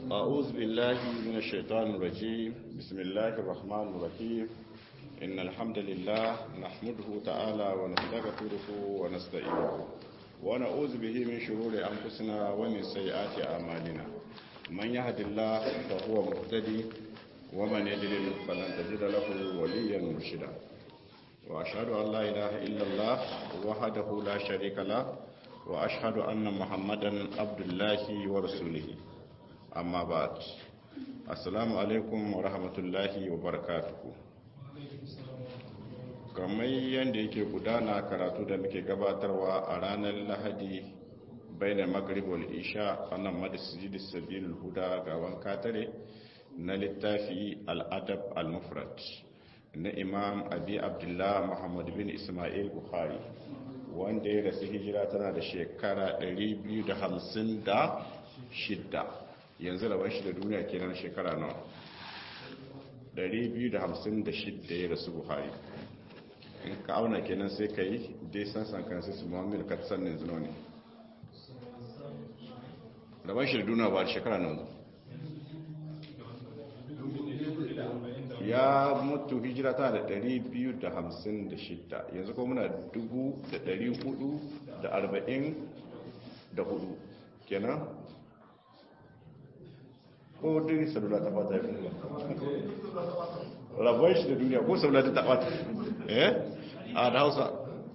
أعوذ بالله من الشيطان الرجيم بسم الله الرحمن الرحيم إن الحمد لله نحمده تعالى ونستغفره ونستعينه ونعوذ به من شرور أنفسنا ومن سيئات أعمالنا من يهد الله فهو مهتدي ومن يضلل فلن تجد له وليا مرشدا وأشهد أن لا إله إلا الله وحده لا شريك له وأشهد أن محمدا عبد الله ورسوله amma ba assalamu alaikum wa rahmatullahi wa barakatuhu kamar yadda yake gudana karatu da muke gabatarwa a ranar lahadi bayan magrib wal isha annan madasjid sabil huda ga wanka tare na littafi al-adab al-mufrad na imam abi abdullah muhammad bin ismail bukhari wanda ya rasu hijira tana da shekara 256 yanzu rabon shi da duniya kenan shekara nawa 256 ya rasu buhari in ka auna kenan sai ka yi dai san san kan sai su muhammadu ka san yanzu ne rabon shi da duniya ba da shekara nawa ya mutu hijira ta da 256 yanzu kuma muna 444 kenan ko dai salula ta fata yi rabon shi da duniya ko salula ta fata eh a da hausa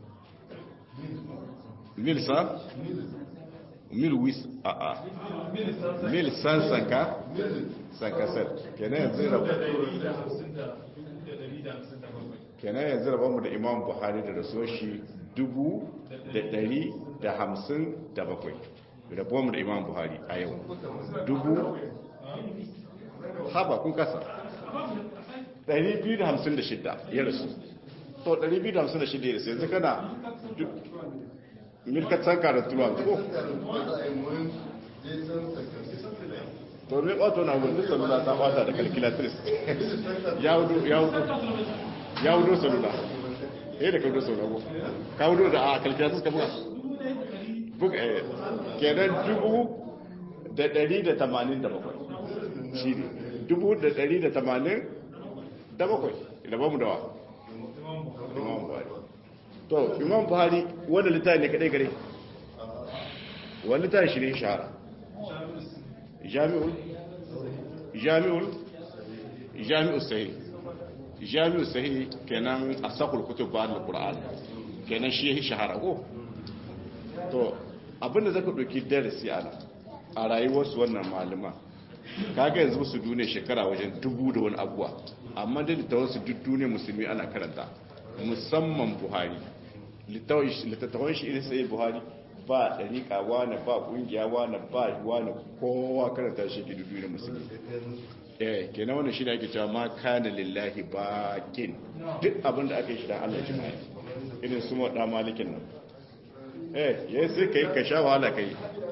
mil sa mil wis a a mil san sanka sanka set kenan yanzu rabon kenan yanzu rabon mu da imam buhari da raso shi dubu da dari da hamsin da bakwai rabon mu da imam buhari a yau dubu haba kun kasa 256 ya rasu to 256 ya rasu yanzu kana milkatan karatuwa ko to ne ɓato na wurin salula ta ɓata da calculatrice ya wudo ya wudo ya wudo salula eh da ka wudo salula ko ka wudo da a calculatrice ka buga buga kenan dubu da ɗari da tamanin da bakwai shi ne dubu da ɗari da tamanin da bakwai da ba mu dawa imam buhari to imam buhari wanda littafi ne kadai gare wani littafi shi ne shahara jami'ul jami'ul jami'ul sahi jami'ul sahi kenan a sakul kutub ba da qur'an kenan shi ya shahara ko to abinda zaka ɗauki darasi a nan a rayuwarsu wannan malama kaga yanzu su duniya shekara wajen dubu da wani abuwa amma da littawansu duk duniya musulmi ana karanta musamman buhari littattafan shi irin sai buhari ba ɗariƙa wane ba ƙungiya wane ba wane kowa karanta shi ke duniya musulmi eh kenan wannan shi ne ake cewa ma kana lillahi bakin duk abin da aka yi shi dan Allah jima'i irin su maɗa malikin nan eh yayin sai kai ka sha wahala kai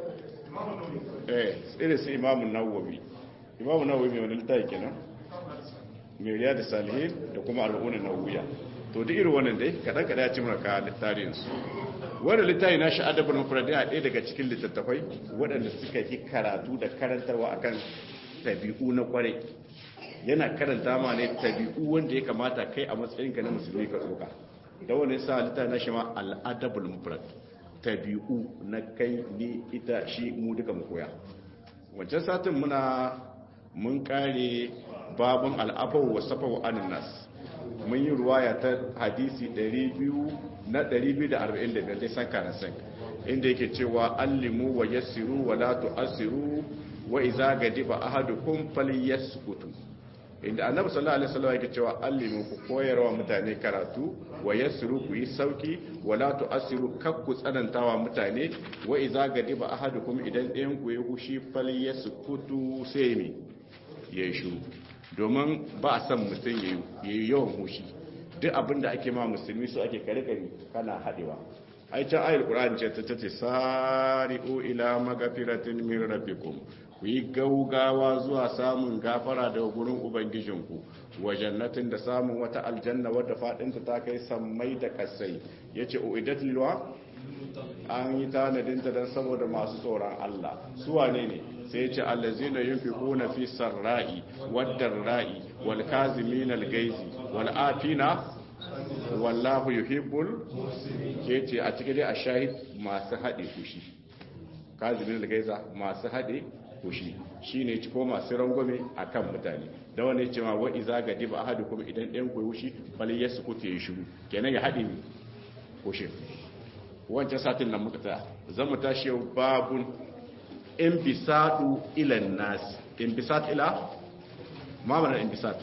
eh irin su imamun nawawi imamun nawawi mai wani littafi kenan mai riya da salihin da kuma al'unan nawawiya to duk irin wannan dai kadan kadan ya ci mana ka littafin su wanda littafi na shi adabul mufrad ya ɗaya daga cikin littattafai waɗanda suka yi karatu da karantarwa akan tabi'u na kwarai yana karanta ma ne tabi'u wanda ya kamata kai a matsayin ka na musulmi ka tsoka da wani sa littafi na shi ma al'adabul mufrad tabi'u na kai ni ita shi mu duka mu koya wancan satin muna mun kare babun al'afawu wa safawu anin nas mun yi ruwaya ta hadisi 200 na 245 dai san kana san inda yake cewa allimu wa yassiru wa la tu'assiru wa idza gadiba ahadukum falyaskutu inda annabi sallallahu alaihi wasallam yake cewa allimu ku koyarwa mutane karatu wa yassiru ku yi sauki wa la tu'assiru kak ku tsanantawa mutane wa idza gadiba ahadukum idan ɗayan ku ya hushi falyaskutu sai mi yayi shiru domin ba a san mutum yayi yawan hushi duk abinda ake ma musulmi su ake kare kare kana hadewa ai can ayar qur'ani ce ta tace sari'u ila magfiratin min rabbikum ku yi gaugawa zuwa samun gafara daga gurin ubangijinku wa jannatin da samun wata aljanna wadda fadinta ta kai sammai da kasai yace uidat lilwa an yi tanadin ta dan saboda masu tsoron Allah su wane ne sai ya ce allazina yunfiquna fi sarra'i wad darra'i wal kazimin al gaizi wal afina wallahu yuhibbul ke ce a cikin dai a shahid masu haɗe fushi kazimin da gaiza masu haɗe fushi shi ne ci ko masu rangwame a kan mutane da wani ce ma wa iza ga diba ahadu kuma idan ɗayan koyi fushi bali ya su kuke yi shiru kenan ya haɗe fushin wancan satin nan muka tsaya zan mu tashi yau babun in bisadu ilan nasi in bisat ila mamanar in bisat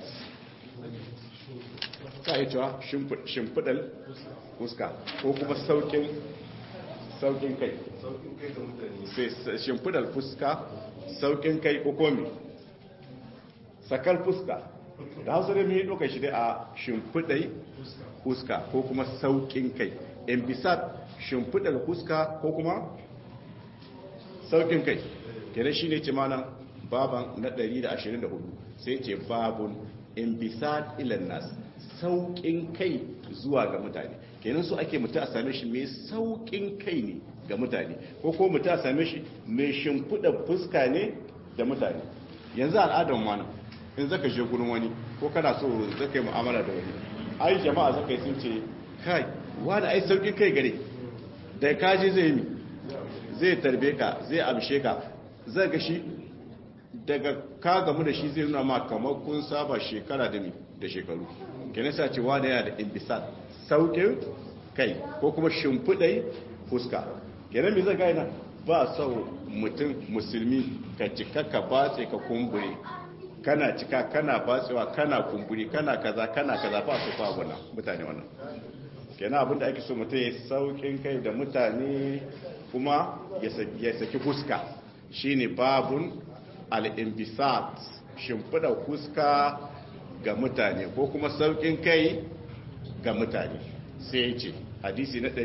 ka yi cewa shimfiɗar fuska ko kuma saukin saukin kai shimfiɗar fuska saukin kai ko komi sakar fuska da hausa da mai ɗauka shi dai a shimfiɗai fuska ko kuma saukin kai in bisa shimfiɗar fuska ko kuma saukin kai kenan shi ne ce mana baban na 124 sai ce babun in bisa ilan nasu sauƙin kai zuwa ga mutane kenan su ake mutu a same shi mai sauƙin kai ne ga mutane ko ko mutu a same shi mai shimfiɗa fuska ne da mutane yanzu al'adar mana in zaka je gurin wani ko kana so zaka yi mu'amala da wani ai jama'a zaka yi sun ce kai wani ai sauƙin kai gare da kaji zai yi zai tarbe ka zai amshe ka zai ga shi daga ka gamu da shi zai nuna ma kamar kun saba shekara da da shekaru kenan sa ce wani yana da imbisal saukin kai ko kuma shimfiɗai fuska kenan mai zai gaina ba sau mutum musulmi ka cika ka batse ka kumbure kana cika kana batsewa kana kumburi kana kaza kana kaza ba su fa gwana mutane wannan kenan abinda ake so mutum ya saukin kai da mutane kuma ya saki fuska shine babun al-imbisat shimfiɗa fuska ga mutane ko kuma saukin kai ga mutane sai ya ce hadisi na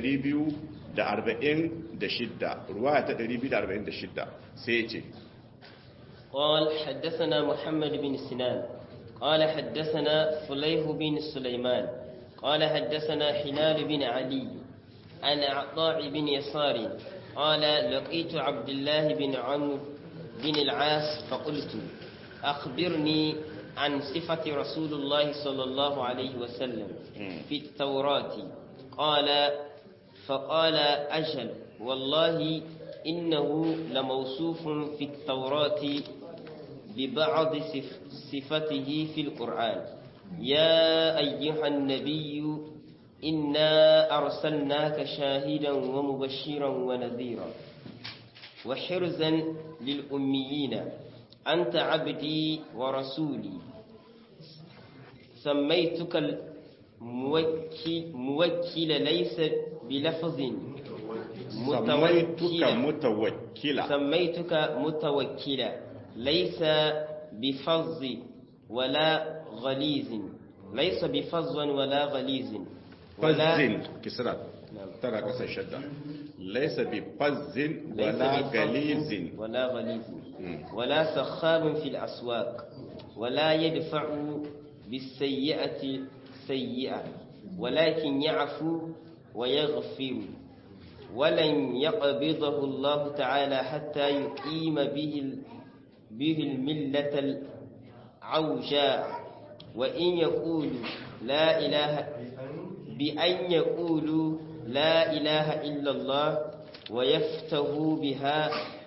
246 ruwaya ta 246 sai ya ce قال حدثنا محمد بن سنان قال حدثنا فليه بن سليمان قال حدثنا حلال بن علي عن عطاء بن يسار قال لقيت عبد الله بن عمرو بن العاص فقلت أخبرني عن صفة رسول الله صلى الله عليه وسلم في التوراة قال فقال أجل والله إنه لموصوف في التوراة ببعض صفته في القرآن يا أيها النبي إنا أرسلناك شاهدا ومبشرا ونذيرا وحرزا للأميين أنت عبدي ورسولي سميتك الموكل ليس بلفظ سميتك متوكلا سميتك متوكلا ليس بفظ ولا غليظ ليس بفظ ولا غليظ ولا كسرة ترى قصة الشدة ليس بفظ ولا غليظ ولا غليظ ولا سخاب في الأسواق ولا يدفع بالسيئة سيئة ولكن يعفو ويغفر ولن يقبضه الله تعالى حتى يقيم به به الملة العوجاء وإن يقول لا إله بأن يقولوا لا إله إلا الله ويفتهوا بها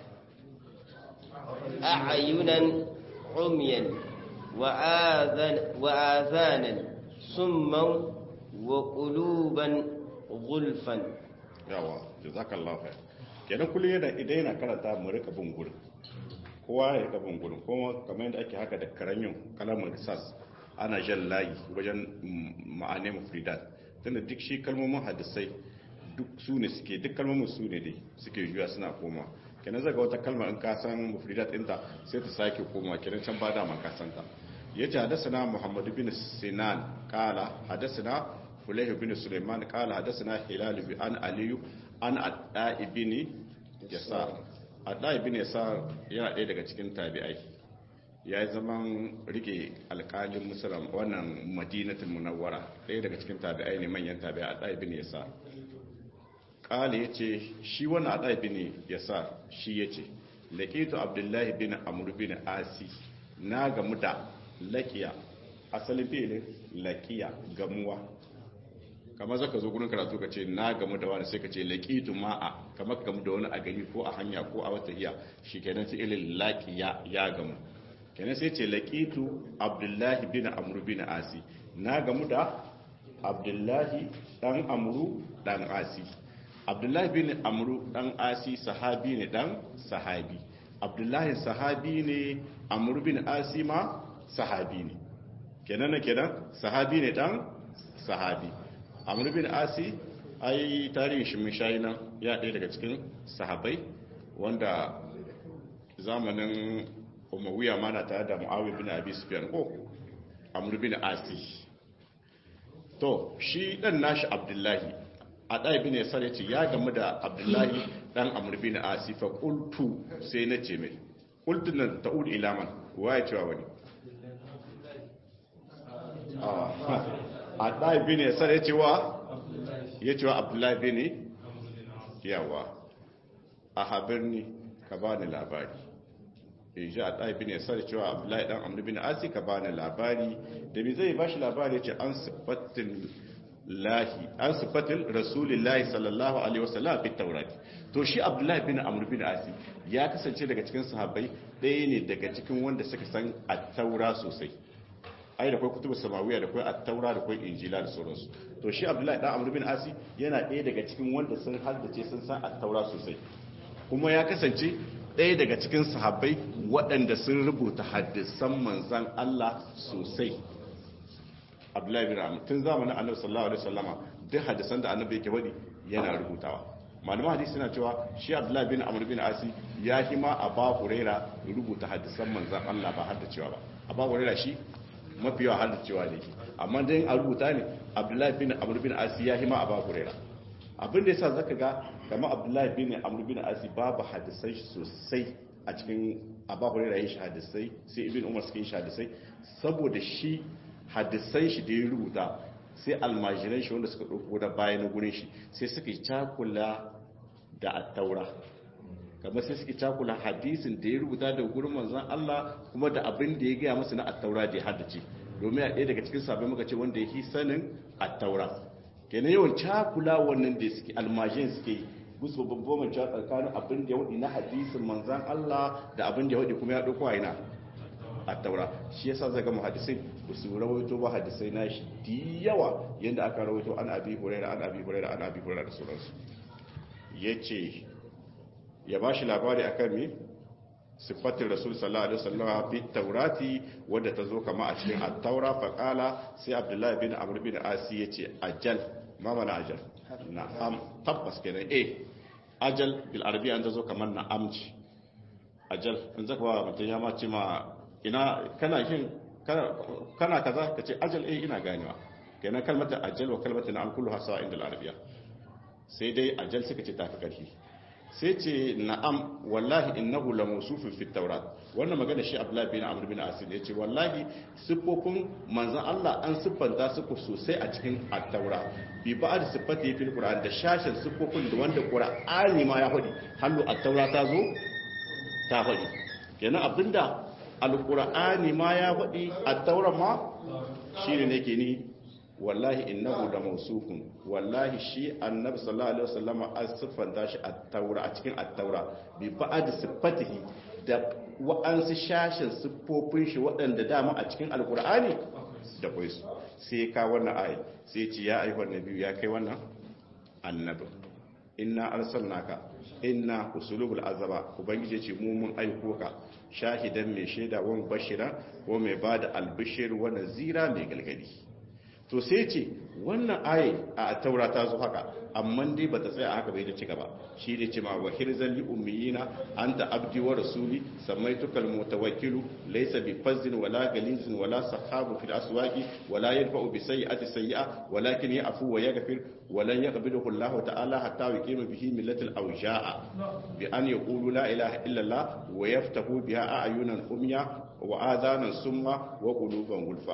أعينا عميا وآذان وآذانا سما وقلوبا غلفا yawa jazakallahu khair kenan kullum yana idan yana karanta mu rika bin gurin kowa ya rika bin gurin kuma kamar yadda ake haka da karamin kalamar risas ana jan layi wajen ma'ane mufridat tunda duk shi kalmomin hadisai duk su ne suke duk kalmomin su ne dai suke juya suna koma kenan zaga wata kalmar in ka san mufridat ɗinta sai ta sake koma kenan can ba da man ka san ta yace hadathana muhammad bin sinan qala hadathana fulayh bin sulaiman qala hadathana hilal bin an aliyu an adda ibn yasar adda ibn yasar yana ɗaya daga cikin tabi'ai ya yi zaman rike alkalin musulun wannan madinatul munawwara ɗaya daga cikin tabi'ai ne manyan tabi'a adda ibn yasar ƙala ya ce shi wani aɗaibi ne ya sa shi ya ce laƙitu abdullahi bin amur bin asi na gamu da laƙiya asalin filin laƙiya gamuwa kamar zaka zo gurin karatu ka ce na gamu da wani sai ka ce laƙitu ma'a kamar ka gamu da wani a gari ko a hanya ko a wata iya shi kenan sai ilin laƙiya ya gamu kenan sai ce laƙitu abdullahi bin amur bin asi na gamu da abdullahi dan amuru dan asi abdullahi bin amuru dan asi sahabi ne dan sahabi abdullahi sahabi ne amuru bin asi ma sahabi ne kenan na kenan sahabi ne dan sahabi amuru bin asi ai tarihin shi mun shayi nan ya ɗaya daga cikin sahabai wanda zamanin umawiya mana tare da mu'awiyar bin abi sufyan ko amuru bin asi to shi dan nashi abdullahi a ɗaya bin ya sare ce ya gamu da abdullahi dan amur bin asifa ƙultu sai na ce mai ƙultun nan ta'ud ilaman wa ya cewa wani a ɗaya bin ya sare cewa ya cewa abdullahi bin yawa a habirni ka ba ni labari in ji a ɗaya bin ya sare cewa abdullahi dan amur bin asi ka ba ni labari da mi zai ba shi labari ce an sifatin lahi an sifatin rasulillahi sallallahu alaihi wasallam fi taurati to shi abdullahi bin amr bin asi ya kasance daga cikin sahabbai ɗaya ne daga cikin wanda suka san at-taura sosai ai da kai kutubu samawiya da kai at-taura da kai injila da sauransu to shi abdullahi dan amr bin asi yana ɗaya daga cikin wanda sun haddace sun san at-taura sosai kuma ya kasance ɗaya daga cikin sahabbai waɗanda sun rubuta hadisan manzan Allah sosai abdullahi bin amr tun zamanin annabi sallallahu alaihi wasallama duk hadisan da annabi yake wadi yana rubutawa malaman hadisi suna cewa shi abdullahi bin amr bin asi ya hima a ba huraira rubuta hadisan manzan Allah ba har da cewa ba a ba huraira shi mafi yawa har da cewa ne amma dai a rubuta ne abdullahi bin amr bin asi ya hima a ba huraira abin da yasa zaka ga kamar abdullahi bin amr bin asi babu hadisai sosai a cikin abu huraira yin hadisai sai ibn umar suke yin hadisai saboda shi hadisai shi da ya rubuta sai almajiran shi wanda suka ɗauko da baya na gurin shi sai suka yi cakula da attaura kamar sai suka cakula hadisin da ya rubuta da gurin manzan Allah kuma da abin da ya gaya masa na attaura da ya haddace domin a ɗaya daga cikin sabbin muka ce wanda ya fi sanin attaura kenan yawan cakula wannan da suke almajiran suke yi gusu babban manca tsakanin abin da ya waɗi na hadisin manzan Allah da abin da ya waɗi kuma ya ɗauko a ina a taura shi yasa zai gama hadisai ba su rawaito ba hadisai na shi di yawa yadda aka rawaito an abi huraira an abi huraira an abi huraira da sauransu ya ce ya ba shi labari akan me sifatin rasul sallallahu alaihi wasallam fi taurati wadda ta zo kama a cikin at-taura fa qala sai abdullahi bin amr bin asi yace ajal ma mana ajal na'am tabbas kenan eh ajal bil arabiya an ta zo kamar na'amci ajal in zaka ba mutum ya ma ce ma ina kana shin kana kaza ka ce ajal eh ina ganewa kenan kalmata ajal wa kalmata na an kullu hasa inda al-arabiya sai dai ajal suka ce tafi karfi sai ce na'am wallahi innahu la mawsufun fi tawrat wannan magana shi abdullahi bin amr bin asir ya ce wallahi siffofin manzon Allah an siffanta su sosai a cikin at-taura bi ba'd siffati fil qur'an da shashin siffofin da wanda qur'ani ma ya hadi hallu at-taura ta zo ta hadi kenan abinda alkur'ani ma ya faɗi a tauran ma shi ne nake ni wallahi innahu da mausufun wallahi shi annabi sallallahu alaihi wasallam an siffanta shi a taura a cikin at-taura bi ba'd sifatihi da wa'ansu shashin siffofin shi waɗanda dama a cikin alkur'ani da kai su sai ka wannan ayi sai ce ya ayyuhan nabiyyu ya kai wannan annabi inna arsalnaka inna usulubul azaba ubangije ce mu mun aiko ka shahidan mai shaida wa bashira ko mai bada albishir wa nazira mai galgadi to sai ce wannan aye a taura ta zo haka amma dai bata tsaya haka bai da ci gaba shi ne ce ma wa hirzan li ummiyina anta abdi wa rasuli samaituka al mutawakkilu laysa bi fazzin wala galizin wala sahabu fil aswaqi wala yadfa'u bi sayyi'ati sayyi'a walakin ya'fu wa yaghfir ولن يقبله الله تعالى حتى يقيم به ملة الأوجاع بأن يقولوا لا إله إلا الله ويفتحوا بها أعينا أميا وآذانا سما وقلوبا غلفا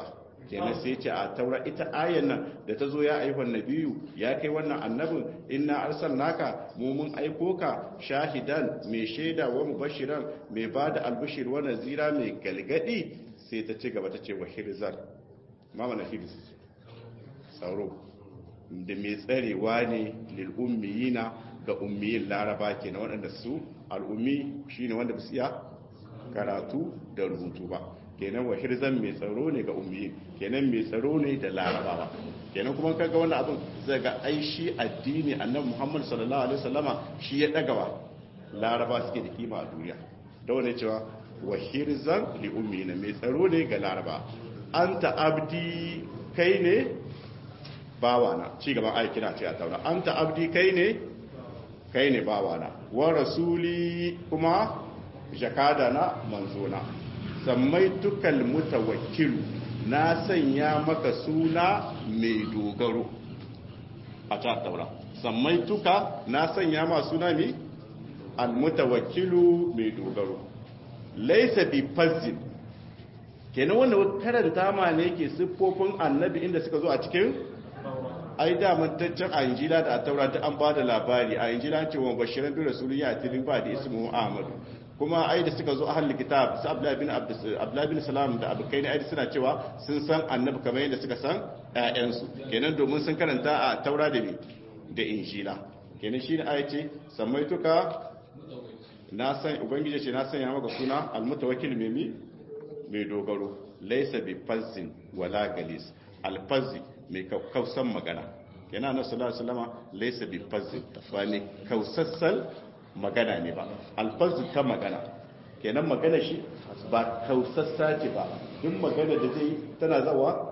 kenan sai ce a taura ita ayan nan da ta zo ya aihon nabiyu ya kai wannan annabin inna arsalnaka mu mun aiko ka shahidan mai shaida wa mubashiran mai bada albishir wa nazira mai galgadi sai ta ci gaba ta ce wa hirzar mama na hirz tsaro da mai tsarewa ne lil ummiyina ga ummiyin laraba kenan waɗanda su al'ummi shine wanda ba su iya karatu da rubutu ba kenan wa hirzan mai tsaro ne ga ummiyin kenan mai tsaro ne da larabawa kenan kuma kaga wannan abin zai ga aishi addini annabi Muhammad sallallahu alaihi wasallama shi ya dagawa laraba suke da kima a duniya da wannan cewa wa hirzan li ummiyina mai tsaro ne ga laraba anta abdi kai ne bawana ci gaban ayi kina ce a taura anta abdi kai ne kai ne bawana wa rasuli kuma jakada na manzona sammaitukal mutawakkilu na sanya maka suna mai dogaro a ta taura sammaituka na sanya ma suna ne almutawakkilu mai dogaro laisa bi fazzin kenan wanda karanta ma ne ke siffofin annabi inda suka zo a cikin ai da mantaccen a injila da a taura ta an ba da labari a injila ce wa bashiran bi rasulun ya tilin ba da ismu ahmadu kuma ai da suka zo a halin kitab su abdullahi bin abdullahi bin salam da abokai ne ai suna cewa sun san annabi kamar yadda suka san ƴaƴansu kenan domin sun karanta a taura da ne da injila kenan shine ai ce samaituka na san ubangiji ce na sanya maka suna almutawakkil mai mai dogaro laysa bi fazzin wala galis alfazzi mai kausan magana yana na sallallahu alaihi wasallama laysa bi fazzin ba ne kausassal magana ne ba alfazzi ta magana kenan magana shi ba kausassa ce ba duk magana da zai tana zawa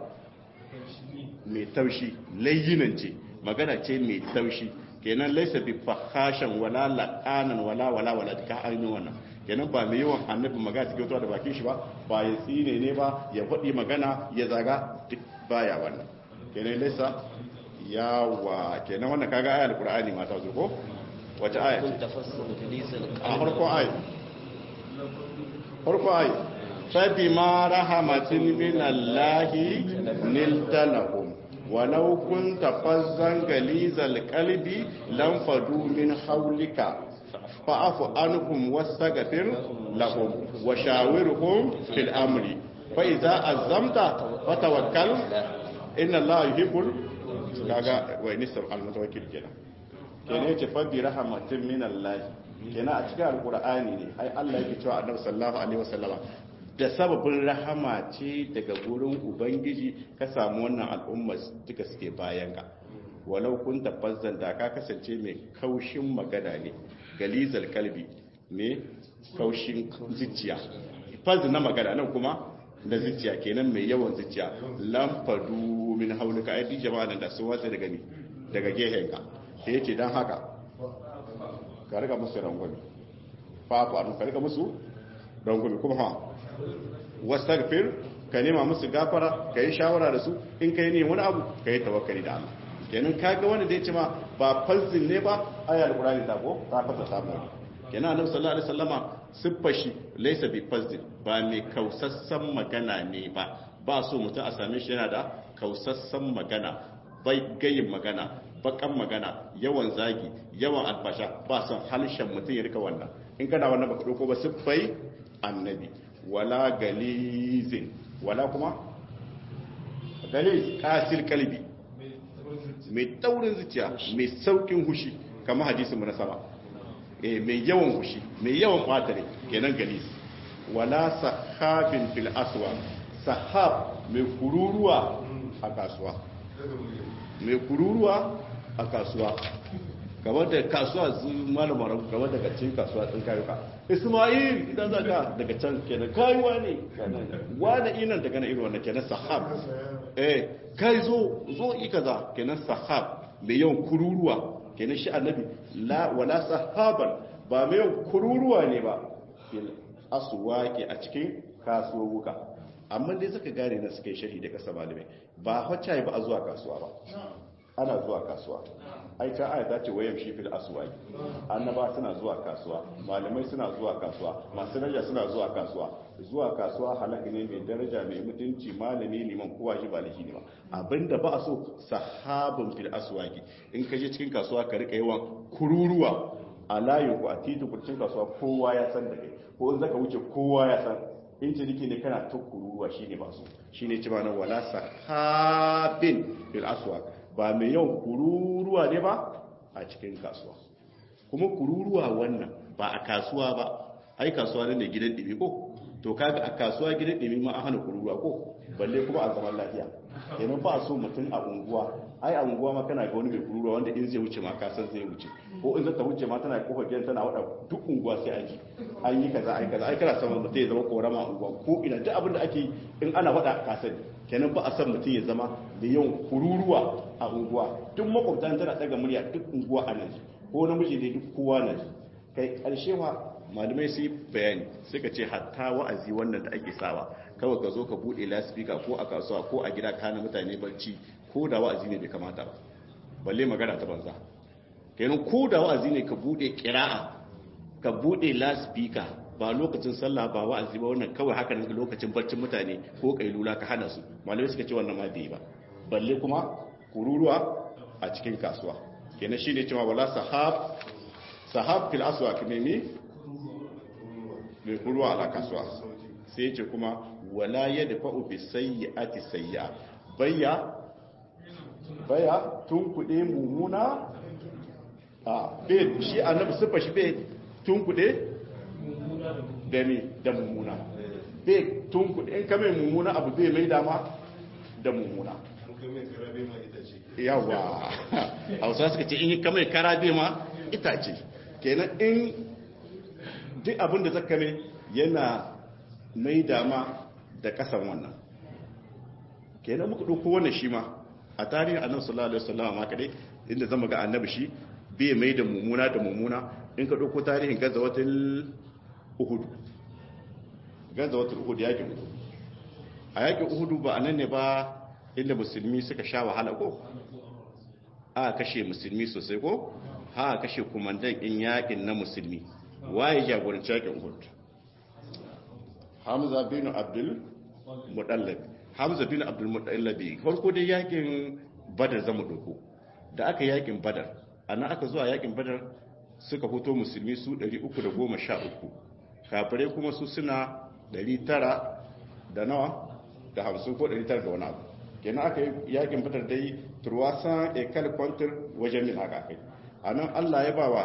mai taushi layyinan ce magana ce mai taushi kenan laisa bi fahashan wala laqanan wala wala wala duka ainihin wannan kenan ba mai yawan annabi magana take fitowa da bakin shi ba ba ya tsine ne ba ya faɗi magana ya zaga duk baya wannan kenan laisa yawa kenan wannan kaga ayar qur'ani ma ta zo ko wace aya a farko aya farko aya fabi ma rahamatin min allahi nilta lahum walau kunta fazzan galizal qalbi lam fadu min hawlika fa'fu anhum wastaghfir lahum wa shawirhum fil amri fa idza azamta fatawakkal inna allaha yuhibbul kaga wa inisa al-mutawakkil kenan kenan yace fa bi rahmatin min Allah kenan a cikin alqur'ani ne ai Allah yake cewa annabi sallallahu alaihi wasallama da sababin rahama ce daga gurin ubangiji ka samu wannan al'umma duka suke bayan ka walau kun tafazzan da ka kasance mai kaushin magana ne galizal kalbi ne kaushin zuciya faz na magana nan kuma da zuciya kenan mai yawan zuciya lamfadu min haulika ai jama'a da sun watsa daga ni daga gehen ka sai yace dan haka ka riga musu rangwami fafu anu ka riga musu rangwami kuma ha wastaghfir ka nema musu gafara ka yi shawara da su in kai ne wani abu ka yi tawakkali da Allah kenan kaga wanda zai ce ma ba falsin ne ba ayar qur'ani ta ko ta fasa samu kenan annabi sallallahu alaihi wasallama siffar shi laysa bi falsin ba mai kausassan magana ne ba ba so mutum a same shi yana da kausassan magana bai gayin magana bakan magana yawan zagi yawan albasha ba son halshen mutum ya rika wannan in kana wannan baka dauko ba siffai annabi wala galizin wala kuma galiz kasil kalbi mai taurin zuciya mai saukin hushi kamar hadisin mu na sama eh mai yawan hushi mai yawan batare kenan galiz wala sahabin fil aswa sahab mai kururuwa a kasuwa mai kururuwa a kasuwa kamar da kasuwa zu malamar kamar daga cikin kasuwa tsin kayuka ismail idan za ka daga can kenan kayuwa ne wani inan daga na irin wannan kenan sahab eh kai zo zo i kaza kenan sahab mai yawan kururuwa kenan shi annabi la wala sahaban ba mai yawan kururuwa ne ba fil aswaqi a cikin kasuwuka amma dai suka gane na suka yi sharhi da kasa malamai ba hacca ba a zuwa kasuwa ba ana zuwa kasuwa ai ta aya ta ce wayam shi fil aswaq annaba suna zuwa kasuwa malamai suna zuwa kasuwa masu daraja suna zuwa kasuwa zuwa kasuwa halaka ne mai daraja mai mutunci malami liman kowa shi ba lahi ne ba abinda ba a so sahabun fil aswaqi in ka je cikin kasuwa ka rika yawan kururuwa a layin ku a titin kurcin kasuwa kowa ya san da kai ko in zaka wuce kowa ya san in ciniki ne kana ta kururuwa shine ba so shine ci ba nan wala sahabin fil aswaq ba mai yawan kururuwa ne ba a cikin kasuwa kuma kururuwa wannan ba a kasuwa ba ai kasuwa ne gidan ɗimi ko to kaga a kasuwa gidan ɗimi ma an hana kururuwa ko balle kuma a zaman lafiya kenan ba so mutum a unguwa ai a unguwa ma kana ga wani mai kururuwa wanda in zai wuce ma ka san zai wuce ko in zata wuce ma tana kofar gidan tana wada duk unguwa sai an ji an yi kaza ai kaza ai kana son mutum ya zama korama a unguwa ko ina duk abin da ake in ana wada ka sani kenan ba a san mutum ya zama da yawan kururuwa a unguwa duk makwabtan tana daga murya duk unguwa a nan ko namiji ne duk kowa na ji kai karshe wa malamai su yi bayani suka ce hatta wa'azi wannan da ake sawa kawai ka zo ka bude laspika ko a kasuwa ko a gida kana mutane barci ko da wa'azi ne bai kamata ba balle magana ta banza kenan ko da wa'azi ne ka bude kira'a ka bude laspika ba lokacin sallah ba wa'azi ba wannan kawai haka ne lokacin barcin mutane ko kailula ka hana su malamai suka ce wannan ma bai ba balle kuma kururuwa a cikin kasuwa kenan shine cewa wala sahab sahab fil aswaq ne ne mai kuruwa a kasuwa sai ce kuma wala yadfa'u bi sayyi'ati sayyi'a bayya baya tun kuɗe mummuna a bai shi annabi siffa shi bai tun kuɗe da ne da mummuna bai tun kuɗe in kame mummuna abu bai mai dama da mummuna yawa hausa suka ce in yi kame karabe ma itace kenan in duk abin da zaka mai yana mai dama da kasan wannan kenan muka ɗauko wannan shi ma a tarihin annabi sallallahu alaihi wasallam ma kadai inda zama ga annabi shi bai mai da mummuna da mummuna in ka dauko tarihin gazawatul uhud gazawatul uhud yakin uhud a yakin uhud ba anan ne ba inda musulmi suka sha wahala ko a kashe musulmi sosai ko ha kashe kumandan in yakin na musulmi waye jagoranci yakin uhud hamza bin abdul mudallab hamza bin abdul mutallabi farko dai yakin badar zama doko da aka yakin badar ana aka zuwa yakin badar suka fito musulmi su 313 kafirai kuma su suna 900 da nawa da 50 ko 900 da wani abu kenan aka yi yakin badar dai turwasa ekal kwantar wajen min haka kai a nan allah ya ba wa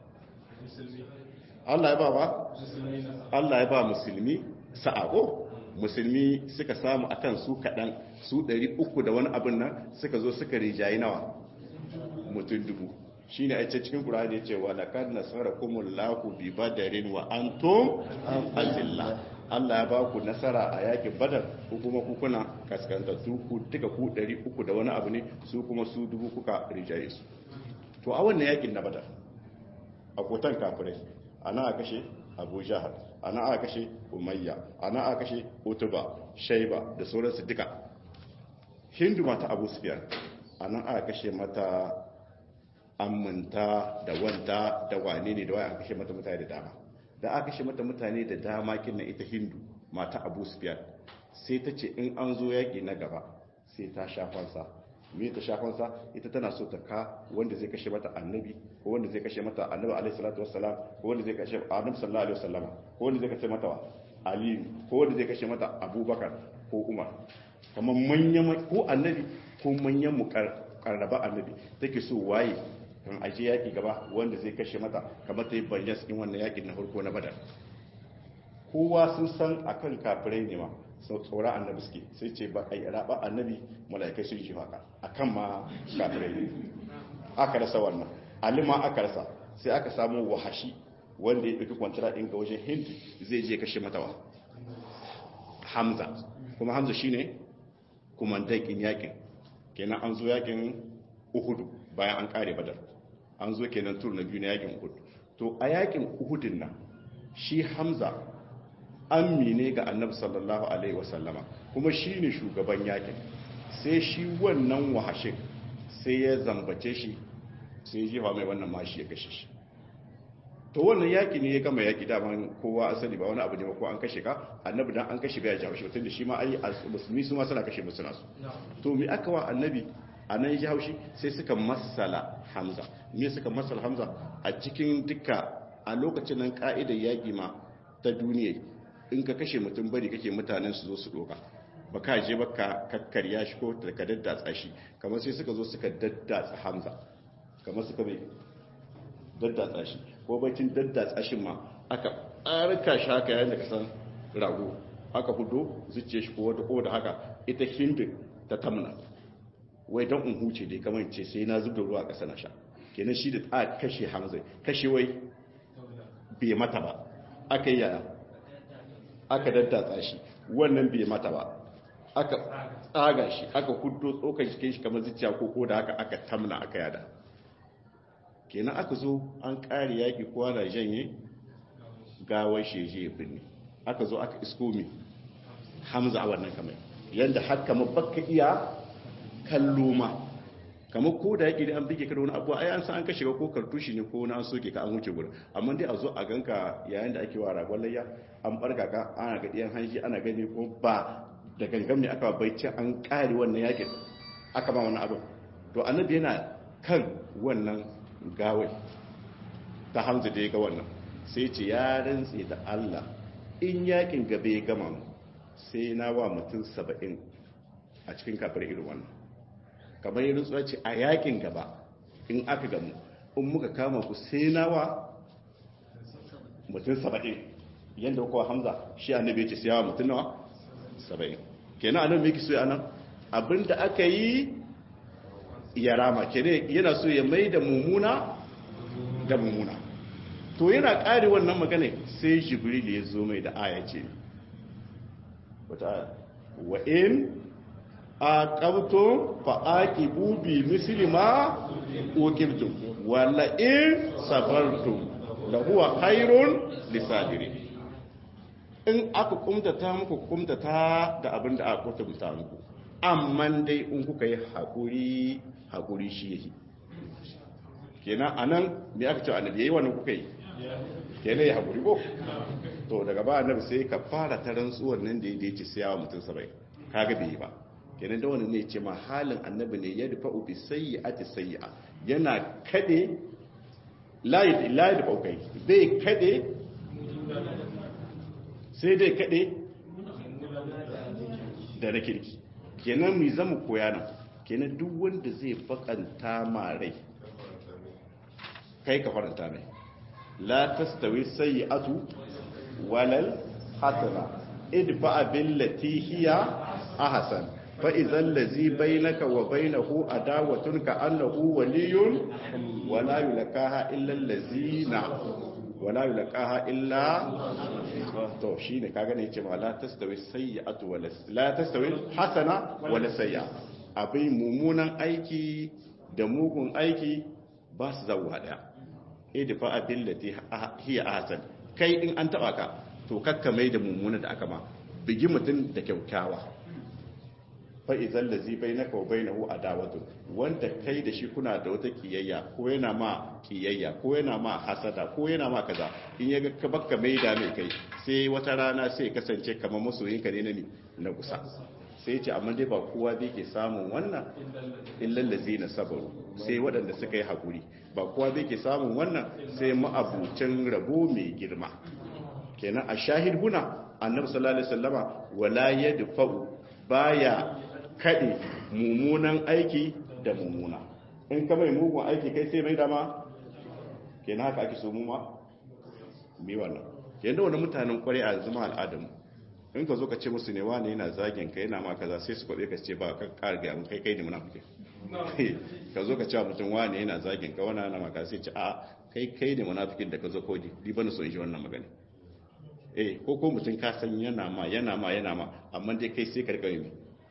allah ya ba wa allah ya ba musulmi sa'ako musulmi suka samu akan su kaɗan su ɗari uku da wani abin nan suka zo suka rijayi nawa mutum dubu shi ne a cikin ƙura'ani ya ce wa laƙar nasara kuma lahu bi badarin wa an to azillah Allah ya ba ku nasara a yakin badar ko kuma kukuna kaskantattu ku duka ku ɗari uku da wani abu ne su kuma su dubu kuka rijaye su to a wannan yakin na badar a kotan kafirai ana a kashe abu jahar ana aka kashe umayya ana aka kashe utuba shaiba da sauransu duka hindu mata abu sufyan ana aka kashe mata amminta da wanta da wane ne da waye aka kashe mata mutane da dama da aka kashe mata mutane da dama kinna ita hindu mata abu sufyan sai ta ce in an zo yaƙi na gaba sai ta shafansa me ta shafansa ita tana so ta ka wanda zai kashe mata annabi ko wanda zai kashe mata annabi alaihi salatu wassalam ko wanda zai kashe annabi sallallahu alaihi wasallama ko wanda zai kashe mata ali ko wanda zai kashe mata abubakar ko umar kamar manyan ko annabi ko manyan mu karraba annabi take so waye kan aje yaki gaba wanda zai kashe mata kamar ta yi bayyana cikin wannan yakin na farko na badar kowa sun san akan kafirai ne ma sau tsoron annabi suke sai ce ba a yi raba annabi mala'ikai sun shi haka a kan ma kafirai aka rasa wannan alima aka rasa sai aka samu wahashi wanda ya ɗauki kwantara ɗin ga wajen hindu zai je kashe matawa hamza kuma hamza shine kumandan yakin kenan an zo yakin uhudu bayan an kare badar an zo kenan tur na biyu na yakin uhudu to a yakin uhudun nan shi hamza ammi ne ga annabi sallallahu alaihi wasallama kuma shi ne shugaban yakin sai shi wannan wahashin sai ya zambace shi sai ya jefa mai wannan mashi ya kashe shi to wannan yaki ne ya gama yaki daman kowa asali ba wani abu ne ba ko an kashe ka annabi dan an kashe bai jawo shi tunda shi ma ai musulmi su ma suna kashe musu nasu to me aka wa annabi a nan ya haushi sai suka masala hamza me suka masala hamza a cikin duka a lokacin nan ka'idar yaki ma ta duniya in ka kashe mutum bari kake mutanen su zo su doka ba ka je ba ka kakkarya shi ko ka daddatsa shi kamar sai suka zo suka daddatsa hamza kamar suka mai daddatsa shi ko bacin daddatsa shi ma aka arka shi haka yayin da ka san rago aka hudo zuciya shi ko wata ko da haka ita hindin ta tamna wai don in huce dai kamar ce sai na zubda ruwa a ƙasa na sha kenan shi da a kashe hamza kashe wai bai mata ba aka yi yaya aka daddatsa shi wannan bai mata ba aka tsaga shi aka hudo tsokan shi shi kamar zuciya ko ko da haka aka tamna aka yada kenan aka zo an ƙari yaƙi kowa na janye gawar sheje ya binne aka zo aka isko mi hamza a wannan kamar yadda har kamar baka iya kallo ma kamar ko da yaƙi da an bige ka da wani abu ai an san an kashe ko kartushi ne ko na an soke ka an wuce gurin amma dai a zo a ganka yayin da ake wa ragon layya an barka ka ana ga ɗiyan hanji ana gani ko ba da gangan ne aka bai ce an ƙare wannan yaƙin aka ba wani abu to annabi yana kan wannan gawai ta hamza da ya ga wannan sai ce ya rantse da Allah in yakin gaba ya gama mu sai na wa mutum saba'in a cikin kafar irin wannan kamar yin rantsuwa ce a yakin gaba in aka gamu in muka kama ku sai na wa mutum saba'in yadda kuwa hamza shi annabi ya ce sai yawa mutum nawa saba'in kenan anan me yake so anan abinda aka yi ya rama kenan yana so ya mai da mummuna da mummuna to yana ƙari wannan magana sai jibril ya zo mai da aya ce wata aya wa in aqabtum fa aqibu bi misli ma uqibtum wala in sabartum la huwa khairun lisabirin in aka kumtata muku kumtata da abin da aka kumtata muku amma dai in kuka yi haƙuri haƙuri shi yake kenan anan me aka ce annabi yayi wannan kuka yi kenan ya haƙuri ko to daga ba annabi sai ka fara ta rantsuwar nan da yake ce siyawa mutum 70 kaga bai yi ba kenan da wannan ne ce ma halin annabi ne ya dafa ubi sayyi'ati sayyi'a yana kade layi layi da baukai zai kade sai dai kaɗe da na kirki kenan mai zama koya nan kenan duk wanda zai bakanta ma rai kai ka faranta mai la tastawi sayyi'atu walal hasana idfa billati hiya ahsan fa idhal ladhi bainaka wa bainahu adawatun ka annahu waliyyun wala yulqaha illa allazina wala yulqaha illa to shine kaga ne yace ma la tastawi sayyi'atu wala la tastawi hasana wala sayyi'a abin mumunan aiki da mugun aiki ba su zauwa daya idfa abillati hiya ahsan kai in an taba ka to kakka mai da mummunan da aka ma bigi mutum da kyaukyawa fa idan lazi bainaka wa bainahu adawatu wanda kai da shi kuna da wata kiyayya ko yana ma kiyayya ko yana ma hasada ko yana ma kaza in ya ga baka mai da mai kai sai wata rana sai kasance kamar masoyinka ne na ni na kusa sai ce amma dai ba kowa zai ke samun wannan illal lazina sabaru sai waɗanda suka yi hakuri ba kowa zai ke samun wannan sai ma'abucin rabo mai girma kenan a shahid huna annabi sallallahu alaihi wasallama wala yadfa'u baya kaɗe mummunan aiki da mummuna in ka mai mugun aiki kai sai mai dama ke na haka ake so mu ma mi wannan yadda wani mutanen kwarai a zama al'adamu in ka zo ka ce musu ne wane yana zagin ka yana ma kaza sai su kwaɗe ka ce ba ka ƙara gaya mun kai kai ne munafiki ka zo ka ce mutum wane yana zagin ka wani ana maka sai ce a kai kai ne munafikin da ka zo kodi di bana so in shi wannan magana eh ko ko mutum ka san yana ma yana ma yana ma amma dai kai sai karka yi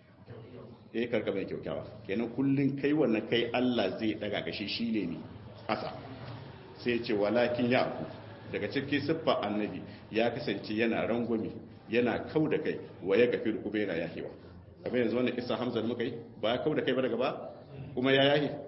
eh karka mai kyaukyawa kenan kullun kai wannan kai Allah zai daga kashi shine ne asa sai ce walakin ya aku daga cikin siffa annabi ya kasance yana rangwami yana kau da kai wa ya gafi kuma yana yahewa kamar yanzu wannan kisa hamza da muka yi ba ya kau da kai ba daga ba kuma ya yahe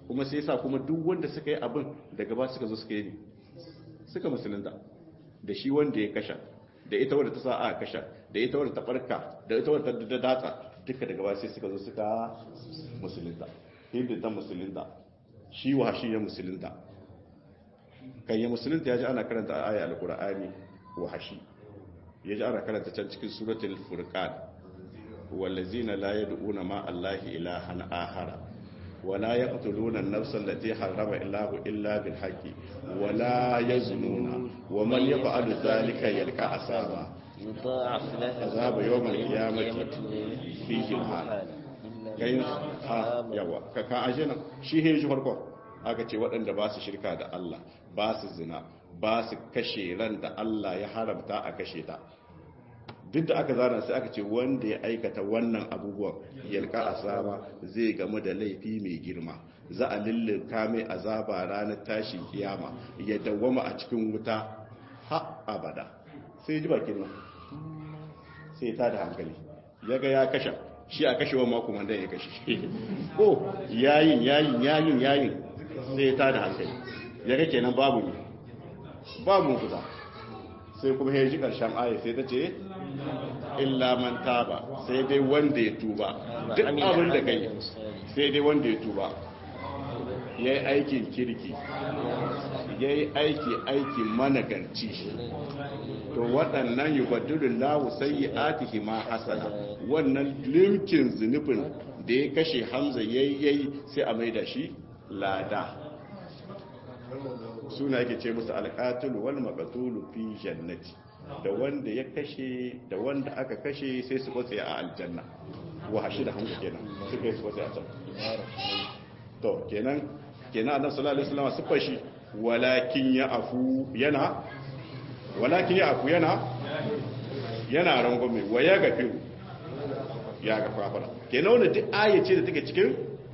kuma sai yasa kuma duk wanda suka yi abin daga ba suka zo suka yi suka musulunta da shi wanda ya kasha da ita wadda ta sa a kasha da ita wadda ta barka da ita wadda ta datsa duka daga ba sai suka zo suka musulunta hindu ta musulunta shi wa shi ya musulunta kan ya musulunta ya ji ana karanta aya alkur'ani wa hashi ya ji ana karanta can cikin suratul furqan wallazina la yad'una ma allahi ilahan ahara ولا يقتلون النفس التي حرم الله إلا بالحق ولا يزنون ومن يفعل ذلك يلقى عذابا يضاعف له عذاب يوم القيامة فيه الحال kai ha yawa ka ka aje nan shi he shi farko aka ce waɗanda ba su shirka da Allah ba su zina ba su kashe ran da Allah ya haramta a kashe ta duk da aka zana sai aka ce wanda ya aikata wannan abubuwan yalka asaba zai gamu da laifi mai girma za a lullunka mai azaba ranar tashin kiyama ya dawwama a cikin wuta ha abada sai ji bakin nan sai ta da hankali ya ga ya kashe shi a kashewa mako wanda ya kashe ko yayin yayin yayin yayin sai ta da hankali ya ga kenan babu ne babu fita sai kuma ya ji ƙarshen aya sai ta ce illa man taba sai dai wanda ya tuba duk abin da kai sai dai wanda ya tuba ya yi aikin kirki ya yi aiki aiki managarci to waɗannan yi badulun lawu sai yi atihi ma hasana wannan limkin zunubin da ya kashe hamza yayi sai a maida shi lada suna yake ce musu alƙatulu wal maqtulu fi jannati da wanda ya kashe da wanda aka kashe sai su kwatse a aljanna wa hashi da hamza kenan suka yi su kwatse a can to kenan kenan annabi sallallahu alaihi wasallam sifar shi walakin ya afu yana walakin ya afu yana yana rangwame wa ya gafi ya ga fafara kenan wanda duk ayace da take cikin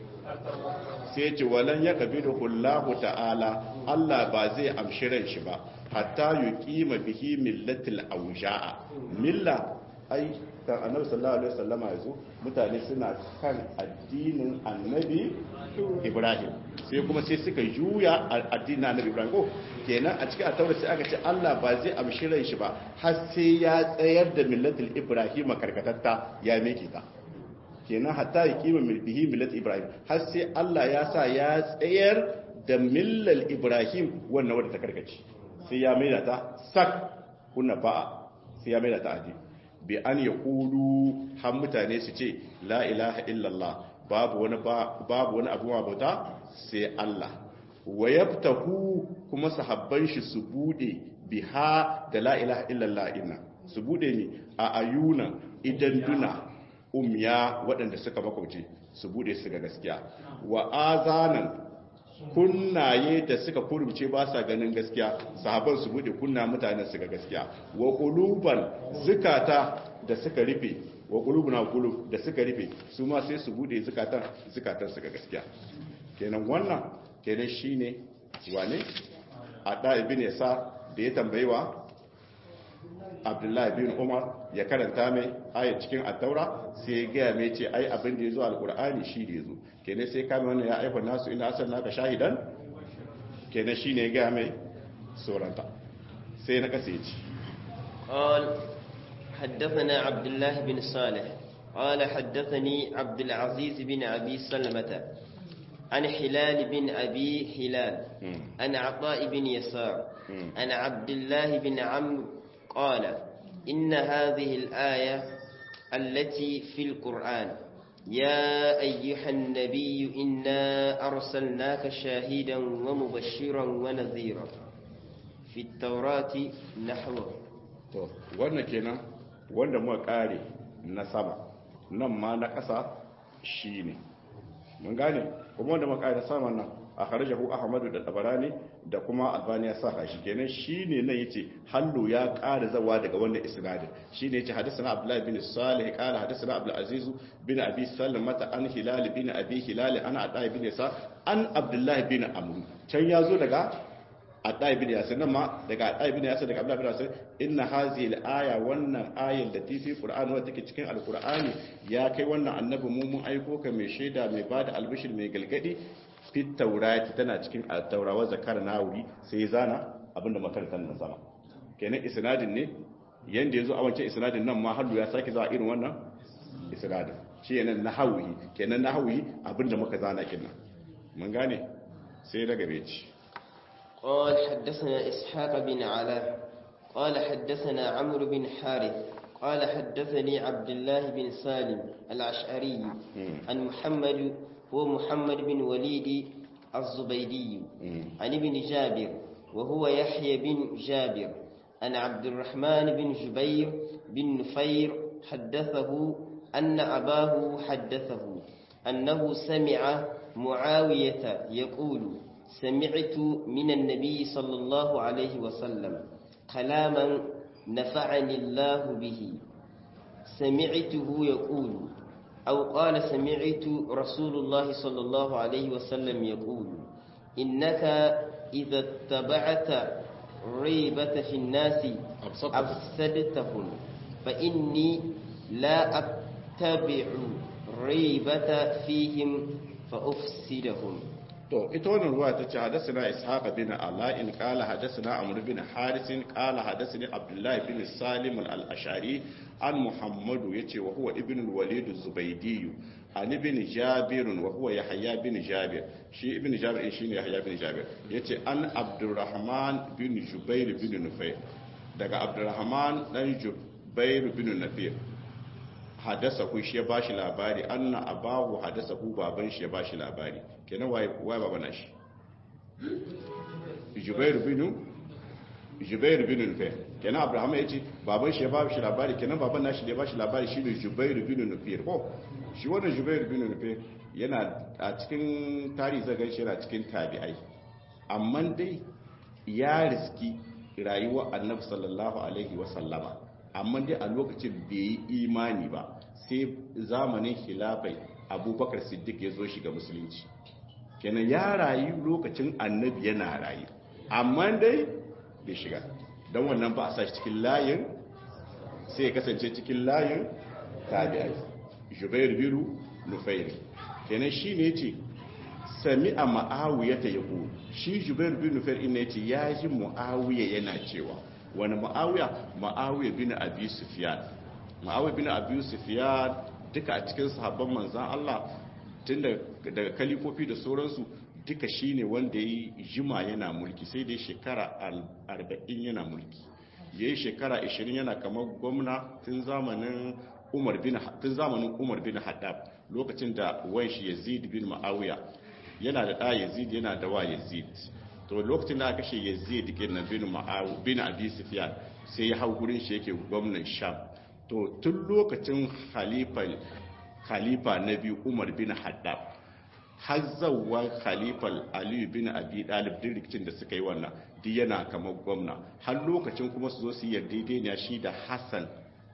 sai ce walan ya kabiru hullahu ta'ala Allah ba zai amshi ran shi ba hatta yuqima bihi millatil awja'a milla ai kan annabi sallallahu alaihi wasallama yazo mutane suna kan addinin annabi Ibrahim sai kuma sai suka juya addinin annabi Ibrahim ko kenan a cikin atawar sai aka ce Allah ba zai amshi ran shi ba har sai ya tsayar da millatil Ibrahim karkatatta ya meke ta kenan hatta ya kima bihi millat ibrahim har sai Allah ya sa ya tsayar da millal ibrahim wannan wadda ta karkace sai ya maida ta sak kunna ba'a sai ya maida ta aji bi an ya kudu har mutane su ce la ilaha illallah babu wani babu wani abu bauta sai Allah wa yaftahu kuma sahabban shi su bude biha da la ilaha illallah inna su bude ni a ayuna idan duna umya waɗanda suka makwabci su bude su ga gaskiya wa azanan kunnaye da suka kurumce ba sa ganin gaskiya sahaban su bude kunna mutanen su ga gaskiya wa quluban zukata da suka rufe wa qulubuna qulub da suka rufe su ma sai su bude zukatan zukatan su ga gaskiya kenan wannan kenan shine wane ada ibn yasa da ya tambayewa abdullahi bin umar ya karanta mai ayat cikin attaura sai ya gaya mai ce ai abin da ya zo alkur'ani shi da ya zo kenan sai kame wannan ya aifa nasu ina asal naka shahidan kenan shi ne ya gaya mai sauranta sai na kasa ci قال حدثنا عبد الله بن صالح قال حدثني عبد العزيز بن أبي سلمة عن حلال بن أبي هلال عن عطاء بن يسار عن عبد الله بن عمرو قال إن هذه الآية التي في القرآن يا أيها النبي إنا أرسلناك شاهدا ومبشرا ونذيرا في التوراة نحوه to wannan kenan wanda muka kare na sama nan ma na ƙasa shine mun gane kuma wanda muka kare na sama nan a kharajahu ahmadu da tabarani da kuma albani ya saka shi kenan shine nan yace hallu ya ƙara zawa daga wannan isnadin shine yace hadathana abdullah bin salih qala hadathana abdul aziz bin abi salmata an hilal bin abi hilal ana adai bin sa an abdullah bin amr can yazo daga adai bin yasir nan ma daga adai bin yasir daga abdullah bin yasir inna hazihi al-aya wannan ayar da tifi qur'an wadda take cikin alqur'ani ya kai wannan annabi mu mun aiko ka mai shaida mai bada albishir mai galgadi fit taurati tana cikin taurawa zakar nawawi sai zana abinda makarantar nan sama kenan isnadin ne yanda yazo a wancan isnadin nan ma hallu ya sake zuwa irin wannan isnadin shi yana nahawi kenan nahawi abinda muka zana kinnan mun gane sai daga beci قال حدثنا إسحاق بن علاء قال حدثنا عمرو بن حارث قال حدثني عبد الله بن سالم الأشعري عن محمد هو محمد بن وليد الزبيدي عن ابن جابر وهو يحيى بن جابر عن عبد الرحمن بن جبير بن نفير حدثه أن أباه حدثه أنه سمع معاوية يقول سمعت من النبي صلى الله عليه وسلم كلاما نفعني الله به سمعته يقول أو قال سمعت رسول الله صلى الله عليه وسلم يقول إنك إذا اتبعت ريبة في الناس أفسدتهم فإني لا أتبع ريبة فيهم فأفسدهم to ita wannan ruwa ta ce hadasana ishaq bin ala'in qala hadasana amr bin haris qala hadasani abdullah bin salim al-ashari an muhammadu yace wa huwa ibn al-walid az-zubaydi an ibn jabir wa huwa yahya bin jabir shi ibn jabir shine yahya bin jabir yace an abdurrahman bin jubair bin nufayr daga abdurrahman dan jubair bin nufayr hadasa ku shi ya bashi labari anna abahu hadasa ku baban shi ya bashi labari kenan waye waye babana shi Jubair bin Jubair bin Nufayr kenan Abraham yace baban shi ya bashi labari kenan baban nashi da ya bashi labari shi ne Jubair bin Nufayr ko shi wannan Jubair bin Nufayr yana a cikin tarihi zagan shi yana cikin tabi'ai amma dai ya riski rayuwar Annabi sallallahu alaihi wa sallama amma dai a lokacin bai yi imani ba sai zamanin khilafai abubakar siddiq ya zo shiga musulunci kenan ya rayu lokacin annabi yana rayu amma dai bai shiga don wannan ba a sa cikin layin sai ya kasance cikin layin tabi'ai jubair biru nufairi kenan shi ne ce sami a ma'awiyar ta yabo shi jubair biru nufairi ne ce ya ji mu'awiyar yana cewa wani ma'awiya ma'awiya bin abi sufyan ma'awiya bin abi sufyan duka a cikin sahabban manzan Allah tun daga kalifofi da sauransu duka shine wanda ya jima yana mulki sai dai shekara 40 yana mulki yayi shekara 20 yana kamar gwamna tun zamanin Umar bin tun zamanin Umar bin Haddab lokacin da wanshi Yazid bin Ma'awiya yana da da Yazid yana da wa Yazid to lokacin da aka kashe yazid kenan bin ma'awu bin abi sufyan sai ya hau gurin shi yake gwamnan sham to tun lokacin khalifa khalifa na biyu umar bin haddab har zawwa khalifa ali bin abi dalib din rikicin da suka yi wannan duk yana kamar gwamna har lokacin kuma su zo su yarda shi da hassan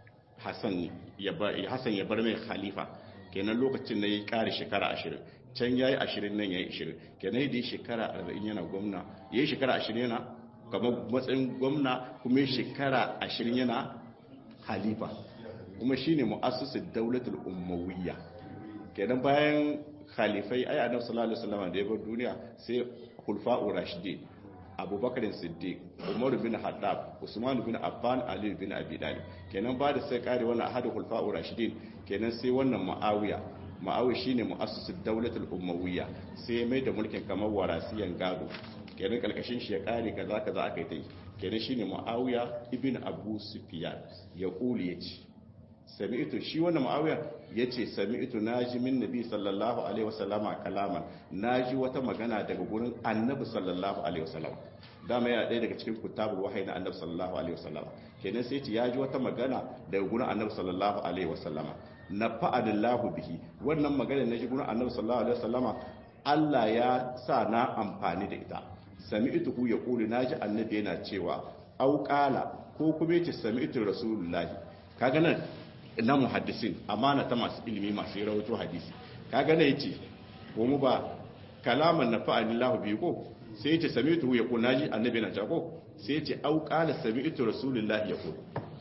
hassan ya bar hassan ya bar mai khalifa kenan lokacin da ya kare shekara 20 can ya yi ashirin nan ya yi ashirin kenan da ya shekara arba'in yana gwamna ya yi shekara ashirin yana kamar matsayin gwamna kuma ya shekara ashirin yana halifa kuma shi ne mu'assusin daulatul ummawiyya kenan bayan khalifai ai annabi sallallahu alaihi wasallam da ya bar duniya sai khulfa'ur rashidin abubakar siddiq umar bin haddab usman bin affan ali bin abi talib kenan ba da sai kare wannan ahadu khulfa'ur rashidin kenan sai wannan muawiya ma'awi shine mu'assisul daulatul ummawiyya sai mai da mulkin kamar warasiyan gado kenan kalkashin shi ya kare kaza kaza aka yi ta yi kenan shine muawiya ibn abu sufyan ya kuli yace sami'tu shi wannan muawiya yace sami'tu naji min nabi sallallahu alaihi wasallama kalaman naji wata magana daga gurin annabi sallallahu alaihi wasallam dama yana ɗaya daga cikin kutabul wahayi na annabi sallallahu alaihi wasallama kenan sai ce ya ji wata magana daga gurin annabi sallallahu alaihi wasallama na fa'adillahu bihi wannan magana na jigunan annabi sallallahu alaihi wasallama Allah ya sa na amfani da ita sami'tu hu yaqulu naji annabi yana cewa au qala ko kuma yace sami'tu rasulullahi kaga nan na muhaddisin amana ta masu ilimi masu rawaito hadisi kaga nan yace ko mu ba kalaman na fa'adillahu bihi ko sai yace sami'tu hu yaqulu naji annabi yana cewa ko sai yace au qala sami'tu rasulullahi yaqulu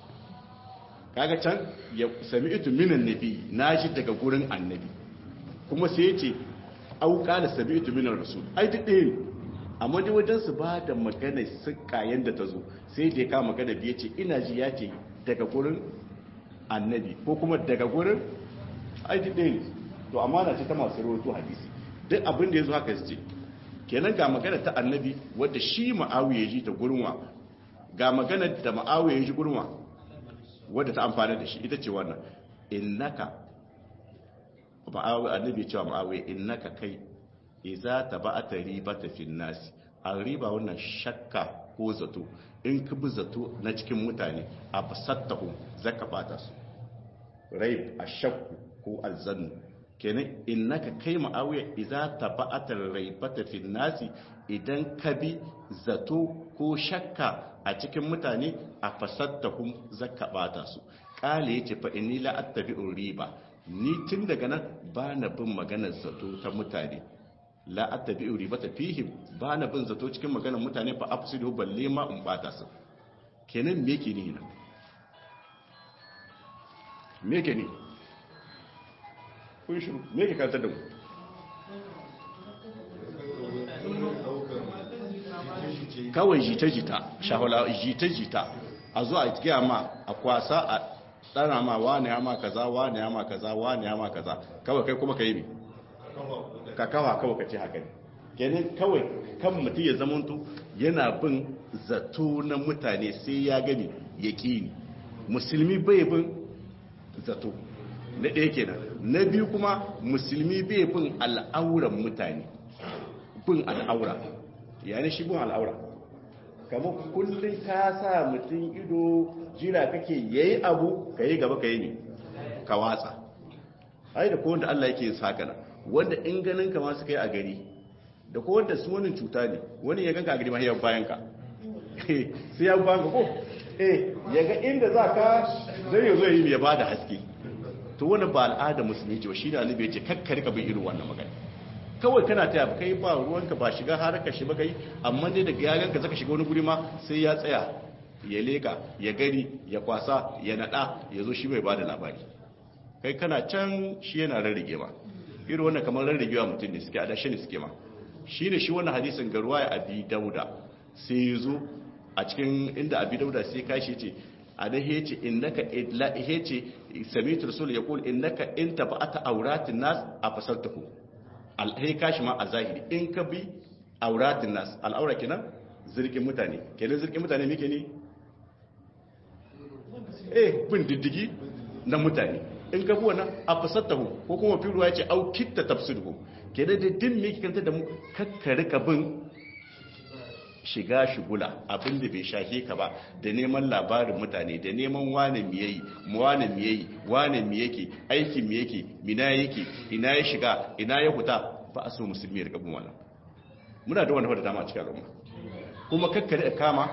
kaga can ya sami itu minan nabi na shi daga gurin annabi kuma sai ya ce au qala sami'tu min rasul ai duk ɗaya ne amma dai wajen su ba da magana sukka yanda ta zo sai da ya kama magana biye ce ina ji ya ce daga gurin annabi ko kuma daga gurin ai duk ɗaya ne to amana ce ta masu rawaito hadisi duk abin da ya zo haka su ce kenan ga magana ta annabi wadda shi ma'awiya ji ta gurma ga magana da ma'awiya ji gurma wadda ta amfana da shi ita ce wannan innaka ma'awiya annabi cewa ma'awiya innaka kai iza taba'ata ribata fin nasi an riba wannan shakka ko zato in ka bi zato na cikin mutane a fasattahu zaka bata su raib ashakku ko alzannu kenan innaka kai ma'awiya idza taba'ata raibata fil nasi idan ka bi zato ko shakka a cikin mutane a fasattahum zakka bata su kale yace fa inni la attabi'u riba ni tun daga nan ba na bin maganar zato ta mutane la attabi'u ribata fihim ba na bin zato cikin maganar mutane fa afsidu balle ma in bata su kenan me yake ni nan me yake ni kun shiru me ke kantar da mu kawai jita-jita shahula jita-jita a zuwa a gaya ma a kwasa a tsara ma wane ya ma kaza wane ya ma kaza wane ya ma kaza kawai kai kuma ka yi mi ka kawa kawai ka ce haka ne kenan kawai kan mutum ya zamanto yana bin zato na mutane sai ya gani ya ƙi musulmi bai bin zato na ɗaya kenan na biyu kuma musulmi bai bin al'auran mutane bin al'aura yani shi bin al'aura kamar kullum ka sa mutum ido jira kake yayi abu ka yi gaba ka yi ne ka watsa ai da kowanda Allah yake sakana wanda in ganin ka ma suka yi a gari da kowanda su wani cuta ne wani ya ganka a gari ma ya bayan ka sai ya bayan ka ko eh ya ga inda za ka zai yi zo yi ya ba da haske to wani ba al'ada musulmi ce shi da annabi ya ce kakkari ka bin irin wannan magana kawai kana taya kai ba ruwanka ba shiga haraka shi ba kai amma dai daga yagan ka zaka shiga wani guri ma sai ya tsaya ya leka ya gani ya kwasa ya nada ya zo shi bai bada labari kai kana can shi yana rarrage ma irin wannan kamar rarragewa mutum ne suke adashi ne suke ma shine shi wannan hadisin garuwa ya abi dauda sai ya zo a cikin inda abi dauda sai kashi ce a da hece innaka idla hece sami'tu rasul yaqul innaka in tabata auratin nas a fasaltahu alhai kashi ma a zahiri in ka bi auratin nas al'aura kenan zirkin mutane kenan zirkin mutane muke ne eh bin diddigi na mutane in ka bi wannan a fasaltahu ko kuma fi ruwa yace au kitta tafsiruhu kenan da din me kanta da mu kakkare ka bin shiga shigula abinda bai shahe ka ba da neman labarin mutane da neman wane mi yayi wane mi yayi wane mi yake aikin mi yake mina yake ina ya shiga ina ya huta ba a so musulmi ya rika bin wannan muna da wanda dama a cikin al'umma kuma kakkare da kama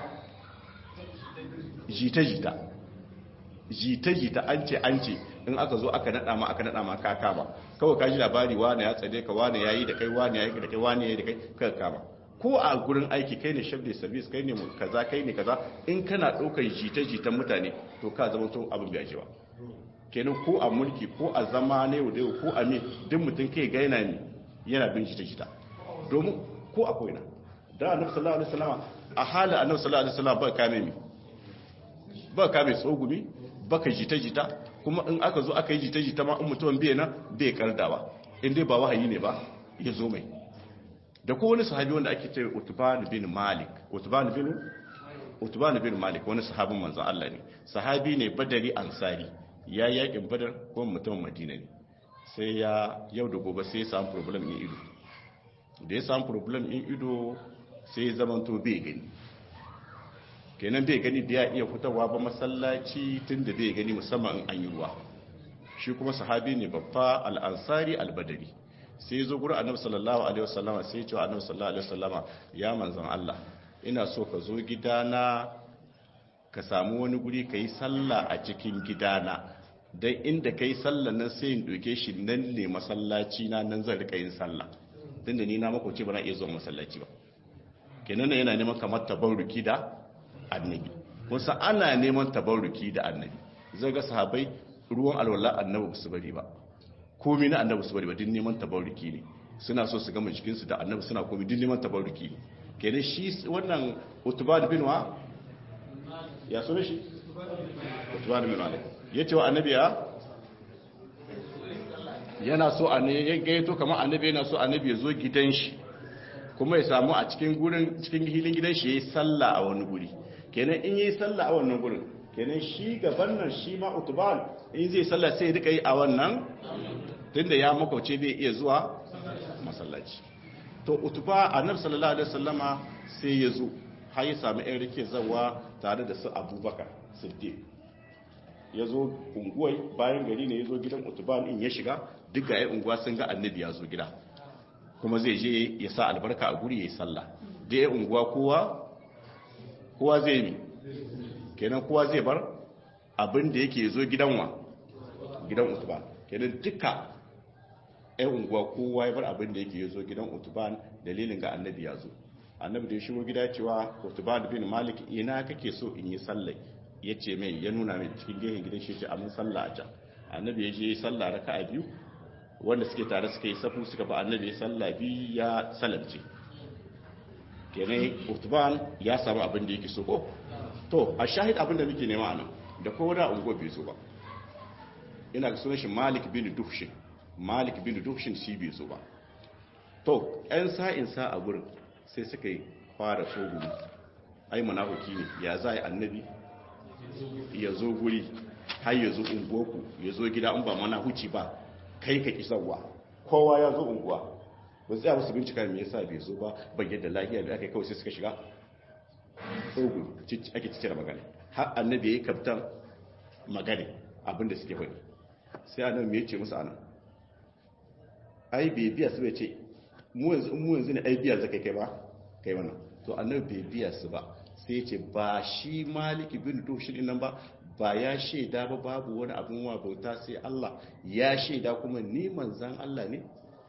jita jita jita jita an ce an ce in aka zo aka nada ma aka nada ma ka kama kawai ka ji labari wane ya tsade ka wane yayi da kai wane yayi da kai wane yayi da kai ka kama ko a gurin aiki kai ne chef de service kai ne kaza kai ne kaza in kana ɗaukar jita-jitan mutane to ka zama to abin bai ajewa kenan ko a mulki ko a zama ne da ko a me duk mutum kai ga yana ne yana bin jita-jita domin ko a koina da annabi sallallahu alaihi wasallam a halin annabi sallallahu alaihi wasallam ba kame mi ba kame tsogumi baka jita-jita kuma in aka zo aka yi jita-jita ma in mutum bai na bai kardawa in dai ba wahayi ne ba ya zo mai da ko wani sahabi wanda ake ce Utban bin Malik Utban bin Utban bin Malik wani sahabin manzon Allah ne sahabi ne Badari Ansari ya yakin Badar ko mutumin Madina ne sai ya yau da gobe sai ya samu problem in ido da ya samu problem in ido sai ya zaman to bai gani kenan bai gani da ya iya fitowa ba masallaci tunda bai gani musamman in an yi ruwa shi kuma sahabi ne babba al-Ansari al-Badari sai zo gurin annabi sallallahu alaihi wasallama sai ya ce annabi sallallahu alaihi wasallama ya manzon Allah ina so ka zo gidana ka samu wani guri ka yi sallah a cikin gidana dan inda kai sallah nan sai in doke shi nan ne masallaci na nan zan rika yin sallah tunda ni na makoci ba na iya zuwa masallaci ba kenan yana neman kamar tabarruki da annabi kusa ana neman tabarruki da annabi zai ga sahabbai ruwan alwala annabi ba su bari ba komai na annabi su bari ba din neman tabarruki ne suna so su gama jikinsu da annabi suna komi duk neman tabaruki kenan shi wannan utubad bin wa ya so shi utubad bin wa ya ce wa annabi ya yana so a ne ya gaito kamar annabi yana so annabi ya zo gidan shi kuma ya samu a cikin gurin cikin hilin gidan shi yayi sallah a wani guri kenan in yayi sallah a wannan gurin kenan shi gaban nan shi ma utubal in zai sallah sai rika yi a wannan tunda ya makauce bai iya zuwa masallaci to utuba annabi sallallahu alaihi wasallama sai ya zo har ya samu ɗan rike zawa tare da su abubakar siddiq ya zo unguwai bayan gari ne ya zo gidan utuban in ya shiga duk ga ya unguwa sun ga annabi ya zo gida kuma zai je ya sa albarka a guri ya yi sallah da ya unguwa kowa kowa zai mi kenan kowa zai bar abin da yake zo gidan wa gidan utuban kenan duka yan unguwa kowa ya bar abin da yake zo gidan utuban dalilin ga annabi ya zo annabi da ya shigo gida cewa utuban bin malik ina kake so in yi sallai ya ce mai ya nuna mai cikin gehen gidan shi ce amin sallah a can annabi ya je yi sallah raka a biyu wanda suke tare suka yi safu suka ba annabi ya sallah biyu ya salamce kenan utuban ya samu abin da yake so ko to a shahid abin da muke nema anan da kowa da ungo bai so ba ina ga sunan shi malik bin duhshin malik bin duhshin shi bai so ba to yan sa'in sa a gurin sai suka yi fara tsogumi ai munafiki ne ya za yi annabi ya zo guri har ya zo unguwarku ya zo gida in ba mana huci ba kai ka kisarwa kowa ya zo unguwa ba tsaya musu bincika me yasa bai zo ba bayyana da lafiya da aka kawai sai suka shiga tsogu ake cikin magana har annabi ya yi kaftan magana abinda suke faɗi sai annabi me yace musu anan ai bai biya su bai ce mu yanzu mu yanzu ne ai biya zakai kai ba kai wannan to annabi bai biya su ba sai ce ba shi maliki bin dushin nan ba ba ya shaida ba babu wani abin wa bauta sai Allah ya shaida kuma ni manzan Allah ne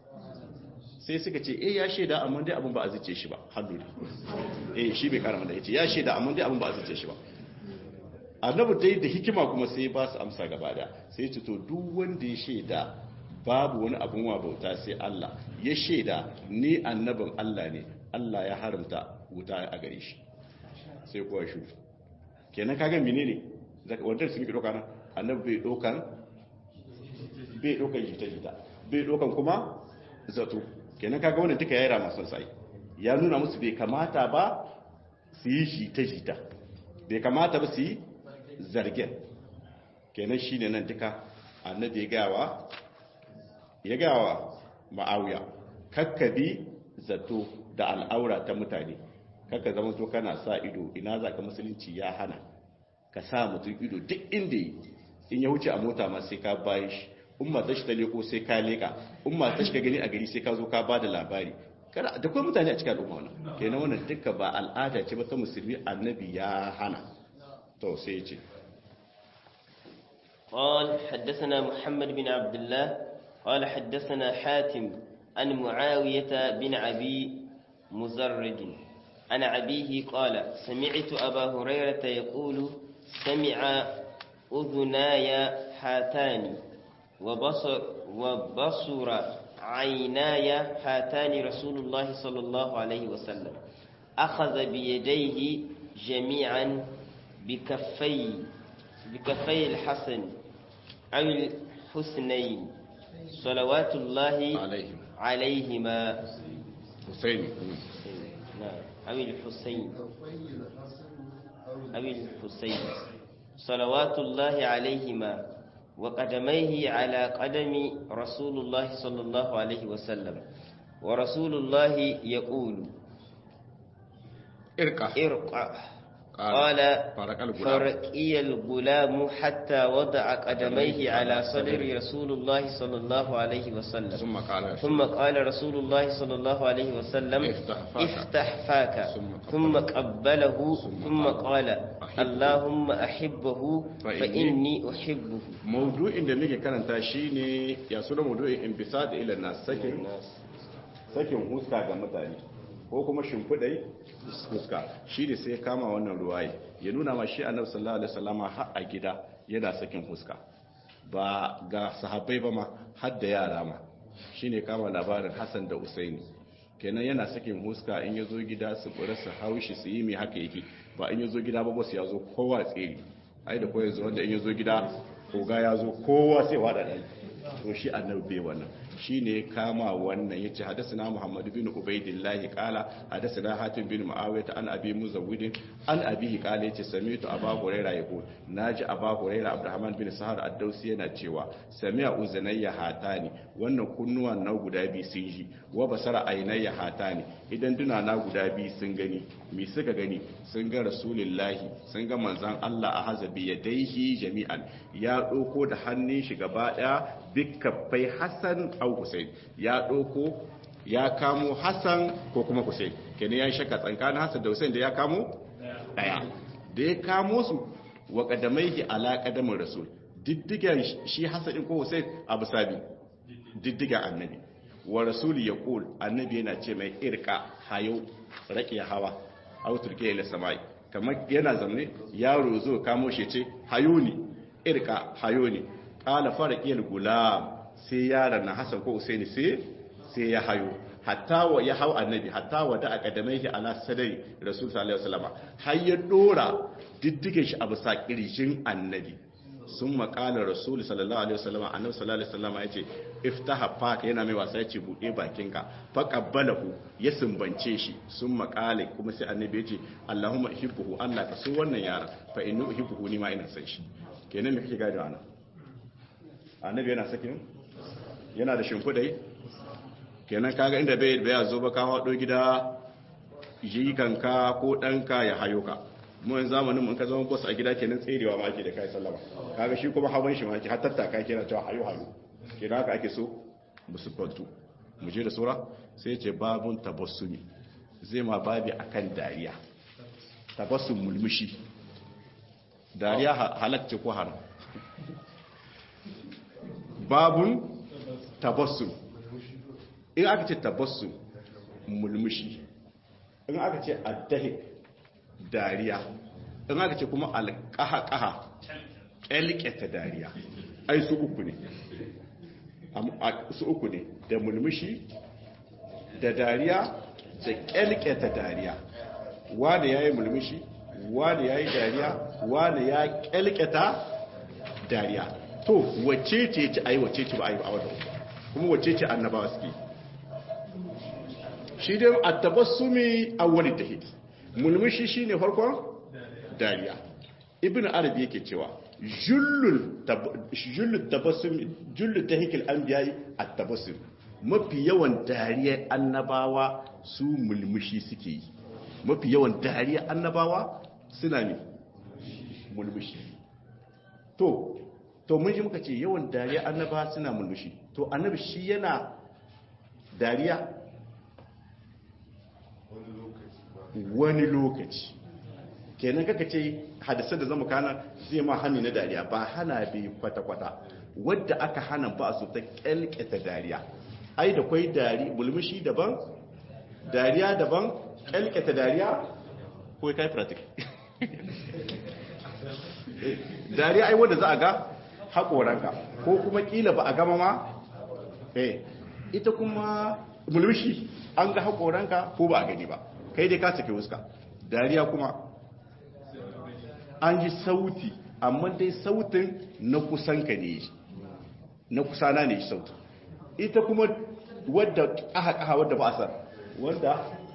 sai suka ce eh ya shaida amma dai abin ba a zice shi ba hannu eh shi bai karama da yace ya shaida amma dai abin ba a zice shi ba annabi dai da hikima kuma sai ba su amsa gaba da sai ce to duk wanda ya shaida babu wani abin wa bauta sai Allah ya shaida ni annabin Allah ne Allah ya haramta wuta a gare shi sai kuwa shi kenan kaga menene wanda sun ki doka nan annabi bai dokan bai dokan jita jita bai dokan kuma zato kenan kaga wannan duka yayi rama son sai ya nuna musu bai kamata ba su yi jita jita bai kamata ba su yi zargen kenan shine nan duka annabi ya gawa ya gawa ma'awiya kakkabi zato da al'aura ta mutane kakka zama to kana sa ido ina za ka musulunci ya hana ka sa mutum ido duk inda yi in ya wuce a mota ma sai ka bayi shi in ma tashi ta leko sai ka leka in ma tashi ka gani a gari sai ka zo ka ba da labari kada da kuma mutane a cikin al'umma wannan kenan wannan duka ba al'ada ce ba ta musulmi annabi ya hana to sai ya ce قال حدثنا محمد بن عبد الله قال حدثنا حاتم عن معاوية بن أبي مزرد عن أبيه قال سمعت أبا هريرة يقول سمع أذناي هاتان وبصر, وبصر عيناي هاتان رسول الله صلى الله عليه وسلم أخذ بيديه جميعا بكفي بكفي الحسن أو الحسنين صلوات الله عليهم عليهما حسين نعم أو الحسين أو الحسين صلوات الله عليهما وقدميه على قدم رسول الله صلى الله عليه وسلم ورسول الله يقول irka ارقع قال فرق الغلام فرقي الغلام حتى وضع قدميه على صدر رسول الله صلى الله عليه وسلم ثم قال ثم قال رسول الله صلى الله عليه وسلم افتح فاك. افتح فاك ثم ثم قبله ثم ثم قال قال أحبه. اللهم أحبه فإني فإني أحبه maudu'in da muke karanta shine ya suna maudu'in inbisad ila nas sakin sakin huska ga mutane ko kuma shimfidai huska shi ne sai ya kama wannan ruwaye ya nuna ma shi annabi sallallahu alaihi wasallama har a gida yana sakin huska ba ga sahabbai ba ma har da yara ma shine kama labarin Hassan da Usaini kenan yana sakin huska in yazo gida su bura su haushi su yi mai haka yake ba in yazo gida ba boss ya zo kowa tsere ai da koyar wanda in yazo gida koga ya zo kowa sai wada dan to shi annabi bai wannan shine kama wannan yace hadathana Muhammad bin Ubaidillah qala hadathana Hatim bin Muawiyah an Abi Muzawwid an Abi qala yace sami'tu Abu Hurairah yaqul naji Abu Hurairah Abdurrahman bin Sahar ad-Dawsi yana cewa sami'a uzanayya hatani wannan kunnuwan na guda biyu sun ji wa basara ainayya hatani idan duna na guda biyu sun gani me suka gani sun ga Rasulullahi sun ga manzon Allah a hazabi yadaihi jami'an ya doko da hannun shi gaba daya bikaffai Hassan au Hussein ya ɗauko ya kamo Hassan ko kuma Hussein kenan ya shaka tsakanin Hassan da Hussein da ya kamo daya da ya kamo su wa qadamaihi ala qadamin rasul diddigan shi Hassan din ko Hussein abu sabi diddigan annabi wa rasuli yaqul annabi yana ce mai irka hayo rake hawa au turke ila samai kamar yana zamne yaro zo kamo shi ce hayo ne irka hayo ne qala farqil gulam sai yaron na Hassan ko Usaini sai sai ya hayo hatta wa ya hau annabi hatta wa da akadamaihi ala sadari rasul sallallahu alaihi wasallam har ya dora diddige shi a bisa kirjin annabi sun makala rasul sallallahu alaihi wasallam annabi sallallahu alaihi wasallam yace iftaha faka yana mai wasa yace bude bakinka fa qabbalahu ya sumbance shi sun makale kuma sai annabi yace allahumma uhibbuhu allah ka so wannan yaron fa inni uhibbuhu ni ma ina san shi kenan me kake gado ana annabi yana sakin yana da shimfidai kenan kaga inda bai bai zo ba ka hado gida jikanka ko danka ya hayo ka mu yanzu zamanin mun ka zama boss a gida kenan tserewa ma ake da kai sallama kaga shi kuma hawan shi ma ake har tattaka kira cewa hayo hayo kenan haka ake so musu kwantu mu je da sura sai ya ce babun tabassumi zai ma babi akan dariya tabassum mulmushi dariya halacce ko haram babun tabassum in aka ce tabassum mulmushi in aka ce addahik dariya in aka ce kuma alƙaha-ƙaha ƙyalƙeta dariya ai su uku ne su uku ne da mulmushi da dariya da ƙyalƙeta dariya wanda ya yi mulmushi wanda ya yi dariya wanda ya ƙyalƙeta dariya to wacce ce ci ai wacce ce ba ai ba wadda kuma wacce ce annabawa suke shi dai a tabassumi awwali tahid mulmushi shine farkon dariya ibnu arabi yake cewa jullul jullul tabassum jullul tahikil anbiya'i at-tabassum mafi yawan dariya annabawa su mulmushi suke yi mafi yawan dariya annabawa suna ne mulmushi to to mun ji muka ce yawan dariya annaba suna mulmushi to annabi shi yana dariya wani lokaci kenan kaka ce hadisar da zama kana zai ma hannu na dariya ba hana bi kwata-kwata wadda aka hana ba su ta kyalketa dariya ai da kwai dari mulmushi daban dariya daban kyalketa dariya ko kai pratik dariya ai wadda za a ga haƙoranka ko kuma ƙila ba a gama ma eh ita kuma mulmushi an ga haƙoranka ko ba a gani ba kai dai ka sake wuska dariya kuma an ji sauti amma dai sautin na kusanka ne na kusana ne sautin ita kuma wadda ƙaha-ƙaha wadda ba a san wadda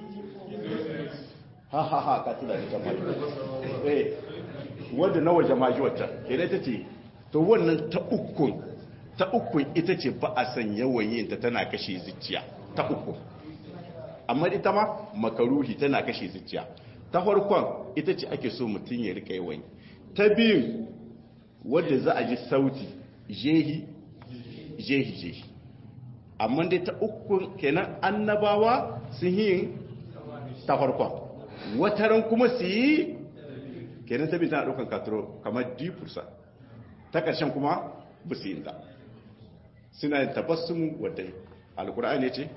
ha ha ha ka tuna da jama'i eh wadda na waje maji wata kenan ta ce to wannan ta ukun ta ukun ita ce ba a san yawan yin ta tana kashe zuciya ta ukun amma ita ma makaruhi tana kashe zuciya ta farkon ita ce ake so mutum ya rika yawan ta biyu wadda za a ji sauti jehi jehi jehi amma dai ta ukun kenan annabawa sun yi ta farkon wataran kuma su yi kenan ta biyu tana ɗaukan katuro kamar dipursa ta ƙarshen kuma ba su yi ta suna yin tabassun wadda alkur'ani ce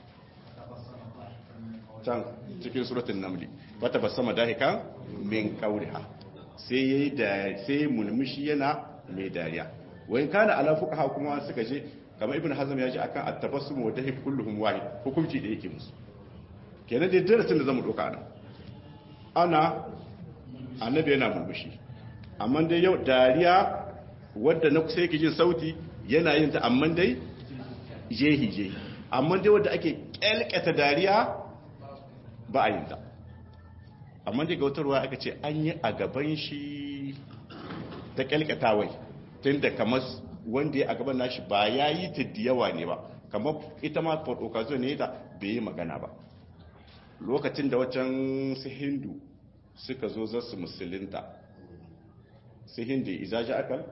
can cikin suratun namli wata ba sama dahika min kauriha sai yayi da sai mulmushi yana mai dariya wayin kana ala fuqaha kuma suka ce kamar ibn hazm ya ji akan at-tabassum wa dahik kulluhum wahid hukunci da yake musu kenan dai darasin da zamu doka nan ana annabi yana murmushi amma dai yau dariya wadda na kusa yake jin sauti yana yin ta amma dai jehi jehi amma dai wadda ake kyalkata dariya ba a yin ta amma dai gautarwa aka ce an yi a gaban shi ta kyalkatawai tun da kamar wanda ya a gaban nashi ba ya yi ta da yawa ne ba kamar ita ma portokazo ne ta bai yi magana ba lokacin da wacan su hindu suka zo za su musulinta su hindu izaji akal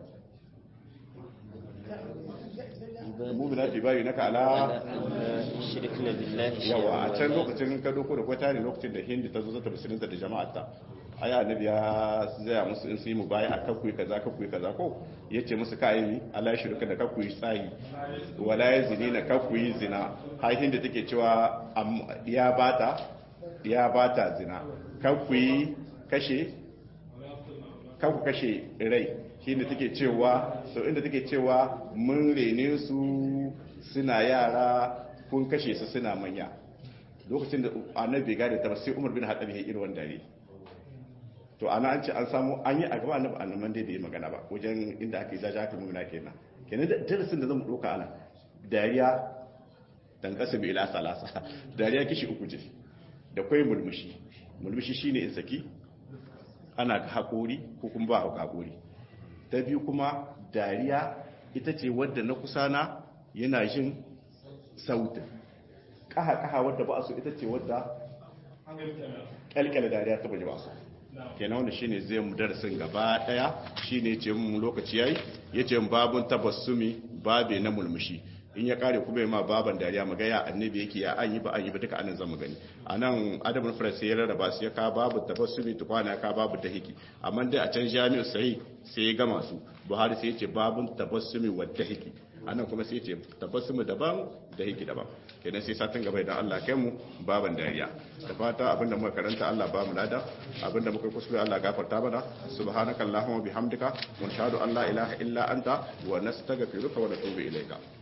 mumina fi bayi na kala shirkna billahi yawa a can lokacin ka doko da kwata ne lokacin da hindu ta zo zata musulinta da jama'ata aya annabi ya zaya musu in su yi mu baya a kakkuyi kaza kakkuyi kaza ko ya ce musu kayan yi ala shirka da kakkuyi tsahi wala ya zini na kakkuyi zina har hindu take cewa ya bata ya bata zina kakkuyi kashe kakku kashe rai shi ne take cewa sau inda take cewa mun rene su suna yara kun kashe su suna manya lokacin da annabi gane ta sai umar bin haɗabi ya irin wanda ne to ana an ce an samu an yi a gaba annabi annaban dai da yi magana ba wajen inda aka yi zaja aka nuna kenan kenan da darasin da zamu ɗauka ana dariya dan kasa bi ila salasa dariya kishi uku ce da kwai mulmushi mulmushi shine in saki ana haƙori ko kuma ba haƙori ta biyu kuma dariya ita ce wadda na kusa na yana jin sautin ƙaha-ƙaha wadda ba su ita ce wadda ƙalƙala dariya ta baje ba su kenan wanda shine zai mu darasin gaba daya shine ce mu lokaci yayi yace mu babun tabassumi babe na mulmushi in ya kare kuma ma baban dariya maga ya annabi yake ya an yi ba an yi ba duka anan zamu gani anan adabul faras ya rarraba su ya ka babu tabassumi tukwana ka babu dahiki amma dai a can jami'u sahih sai ya gama su buhari sai ya ce babun tabassumi wa dahiki anan kuma sai ya ce tabassumi daban dahiki daban kenan sai satin gaba idan Allah kai mu baban dariya da fata abinda muka karanta Allah ba mu lada abinda muka kuskure Allah gafarta mana subhanakallahumma bihamdika wa nashhadu an la ilaha illa anta wa nastaghfiruka wa natubu ilayka